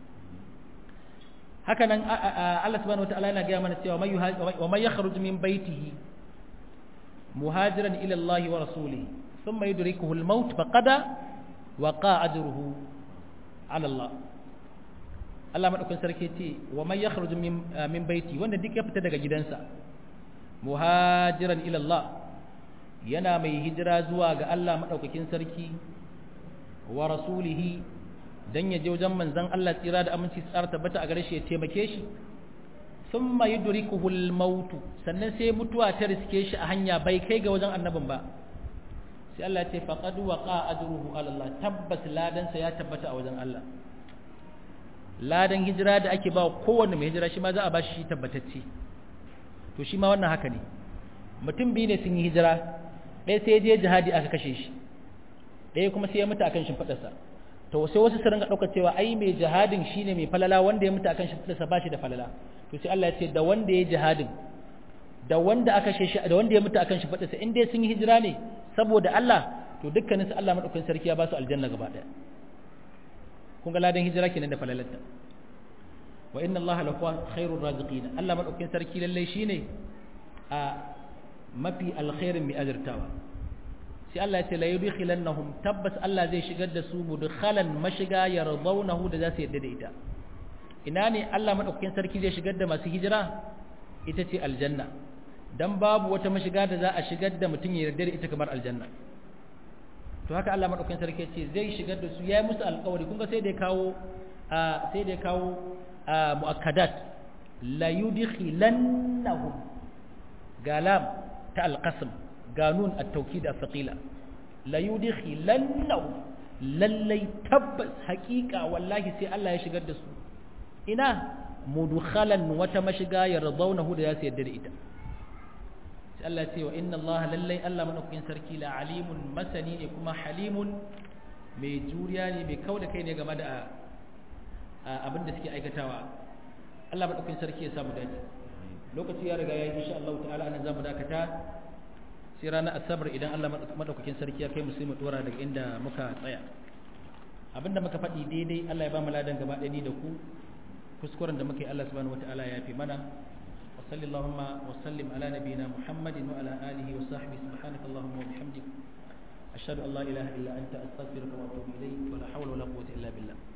S1: haka nan Allah subhanahu wataala yana ga mana cewa wa may yakhruj min baitihi muhajiran ila Allah wa rasulihi thumma yudrikuhu al-maut faqad waqa ajruhu ala Allah Allah madaukakin sarki ce wa may yakhruj min min baiti wanda duk ya fita daga gidansa muhajiran ila Allah yana mai hijira zuwa ga Allah madaukakin sarki wa rasulihi dan ya je wajen manzon Allah tsira da aminci tsara tabbata a gare shi ya taimake shi thumma yudrikuhu al-maut sannan sai mutuwa ta riske shi a hanya bai kai ga wajen annabin ba sai Allah ya ce faqad waqa ajruhu ala Allah tabbas ladan sa ya tabbata a wajen Allah ladan hijira da ake ba kowanne mai hijira shi ma za a bashi shi tabbatacce to shi ma wannan haka ne mutum biyu ne sun yi hijira ɗaya sai je jihadi aka kashe shi ɗaya kuma sai ya mutu akan shimfiɗarsa to sai wasu su ringa ɗaukar cewa ai mai jihadin shine mai falala wanda ya mutu akan shimfiɗarsa ba shi da falala to sai Allah ya ce da wanda ya jihadin da wanda aka kashe shi da wanda ya mutu akan shimfiɗarsa in dai sun yi hijira ne saboda Allah to dukkanin su Allah madaukakin sarki ya ba su aljanna gaba ɗaya kun ga ladan hijira kenan da falalarta wa inna Allah la huwa khairur raziqin Allah madaukakin sarki lalle shine a mafi alkhairin mai azurtawa sai Allah ya ce la yudkhilannahum tabbas Allah zai shigar da su mudkhalan mashiga yardawnahu da za su yadda da ita ina ne Allah madaukakin sarki zai shigar da masu hijira ita ce aljanna dan babu wata mashiga da za a shigar da mutum ya yarda da ita kamar aljanna to haka Allah madaukakin sarki ce zai shigar da su yayi musu alƙawari kun ga sai da ya kawo sai da ya kawo muakkadat la yudkhilannahum galam ta alqasm ganun at-tawkid as-saqila la yudkhilannahum lallai tabbas haƙiƙa wallahi sai Allah ya shigar da su ina mudkhalan wata mashiga yardawnahu da ya su yadda da ita sai Allah ce wa inna Allah lallai Allah madaukakin sarki la alimun masani ne kuma halimun mai juriya ne mai kauda kai ne game da abin da suke aikatawa Allah madaukakin sarki ya samu dace lokaci ya riga ya yi insha Allah ta'ala anan zamu dakata sai ranar asabar idan Allah madaukakin sarki ya kai mu sai mu dora daga inda muka tsaya abinda muka faɗi daidai Allah ya ba mu ladan gaba ɗaya ni da ku kuskuren da muka yi Allah subhanahu wataala ya fi mana وصلى اللهم وسلم على نبينا محمد وعلى آله وصحبه سبحانك اللهم وبحمدك أشهد أن لا إله إلا أنت أستغفرك وأتوب إليك ولا حول ولا قوة إلا بالله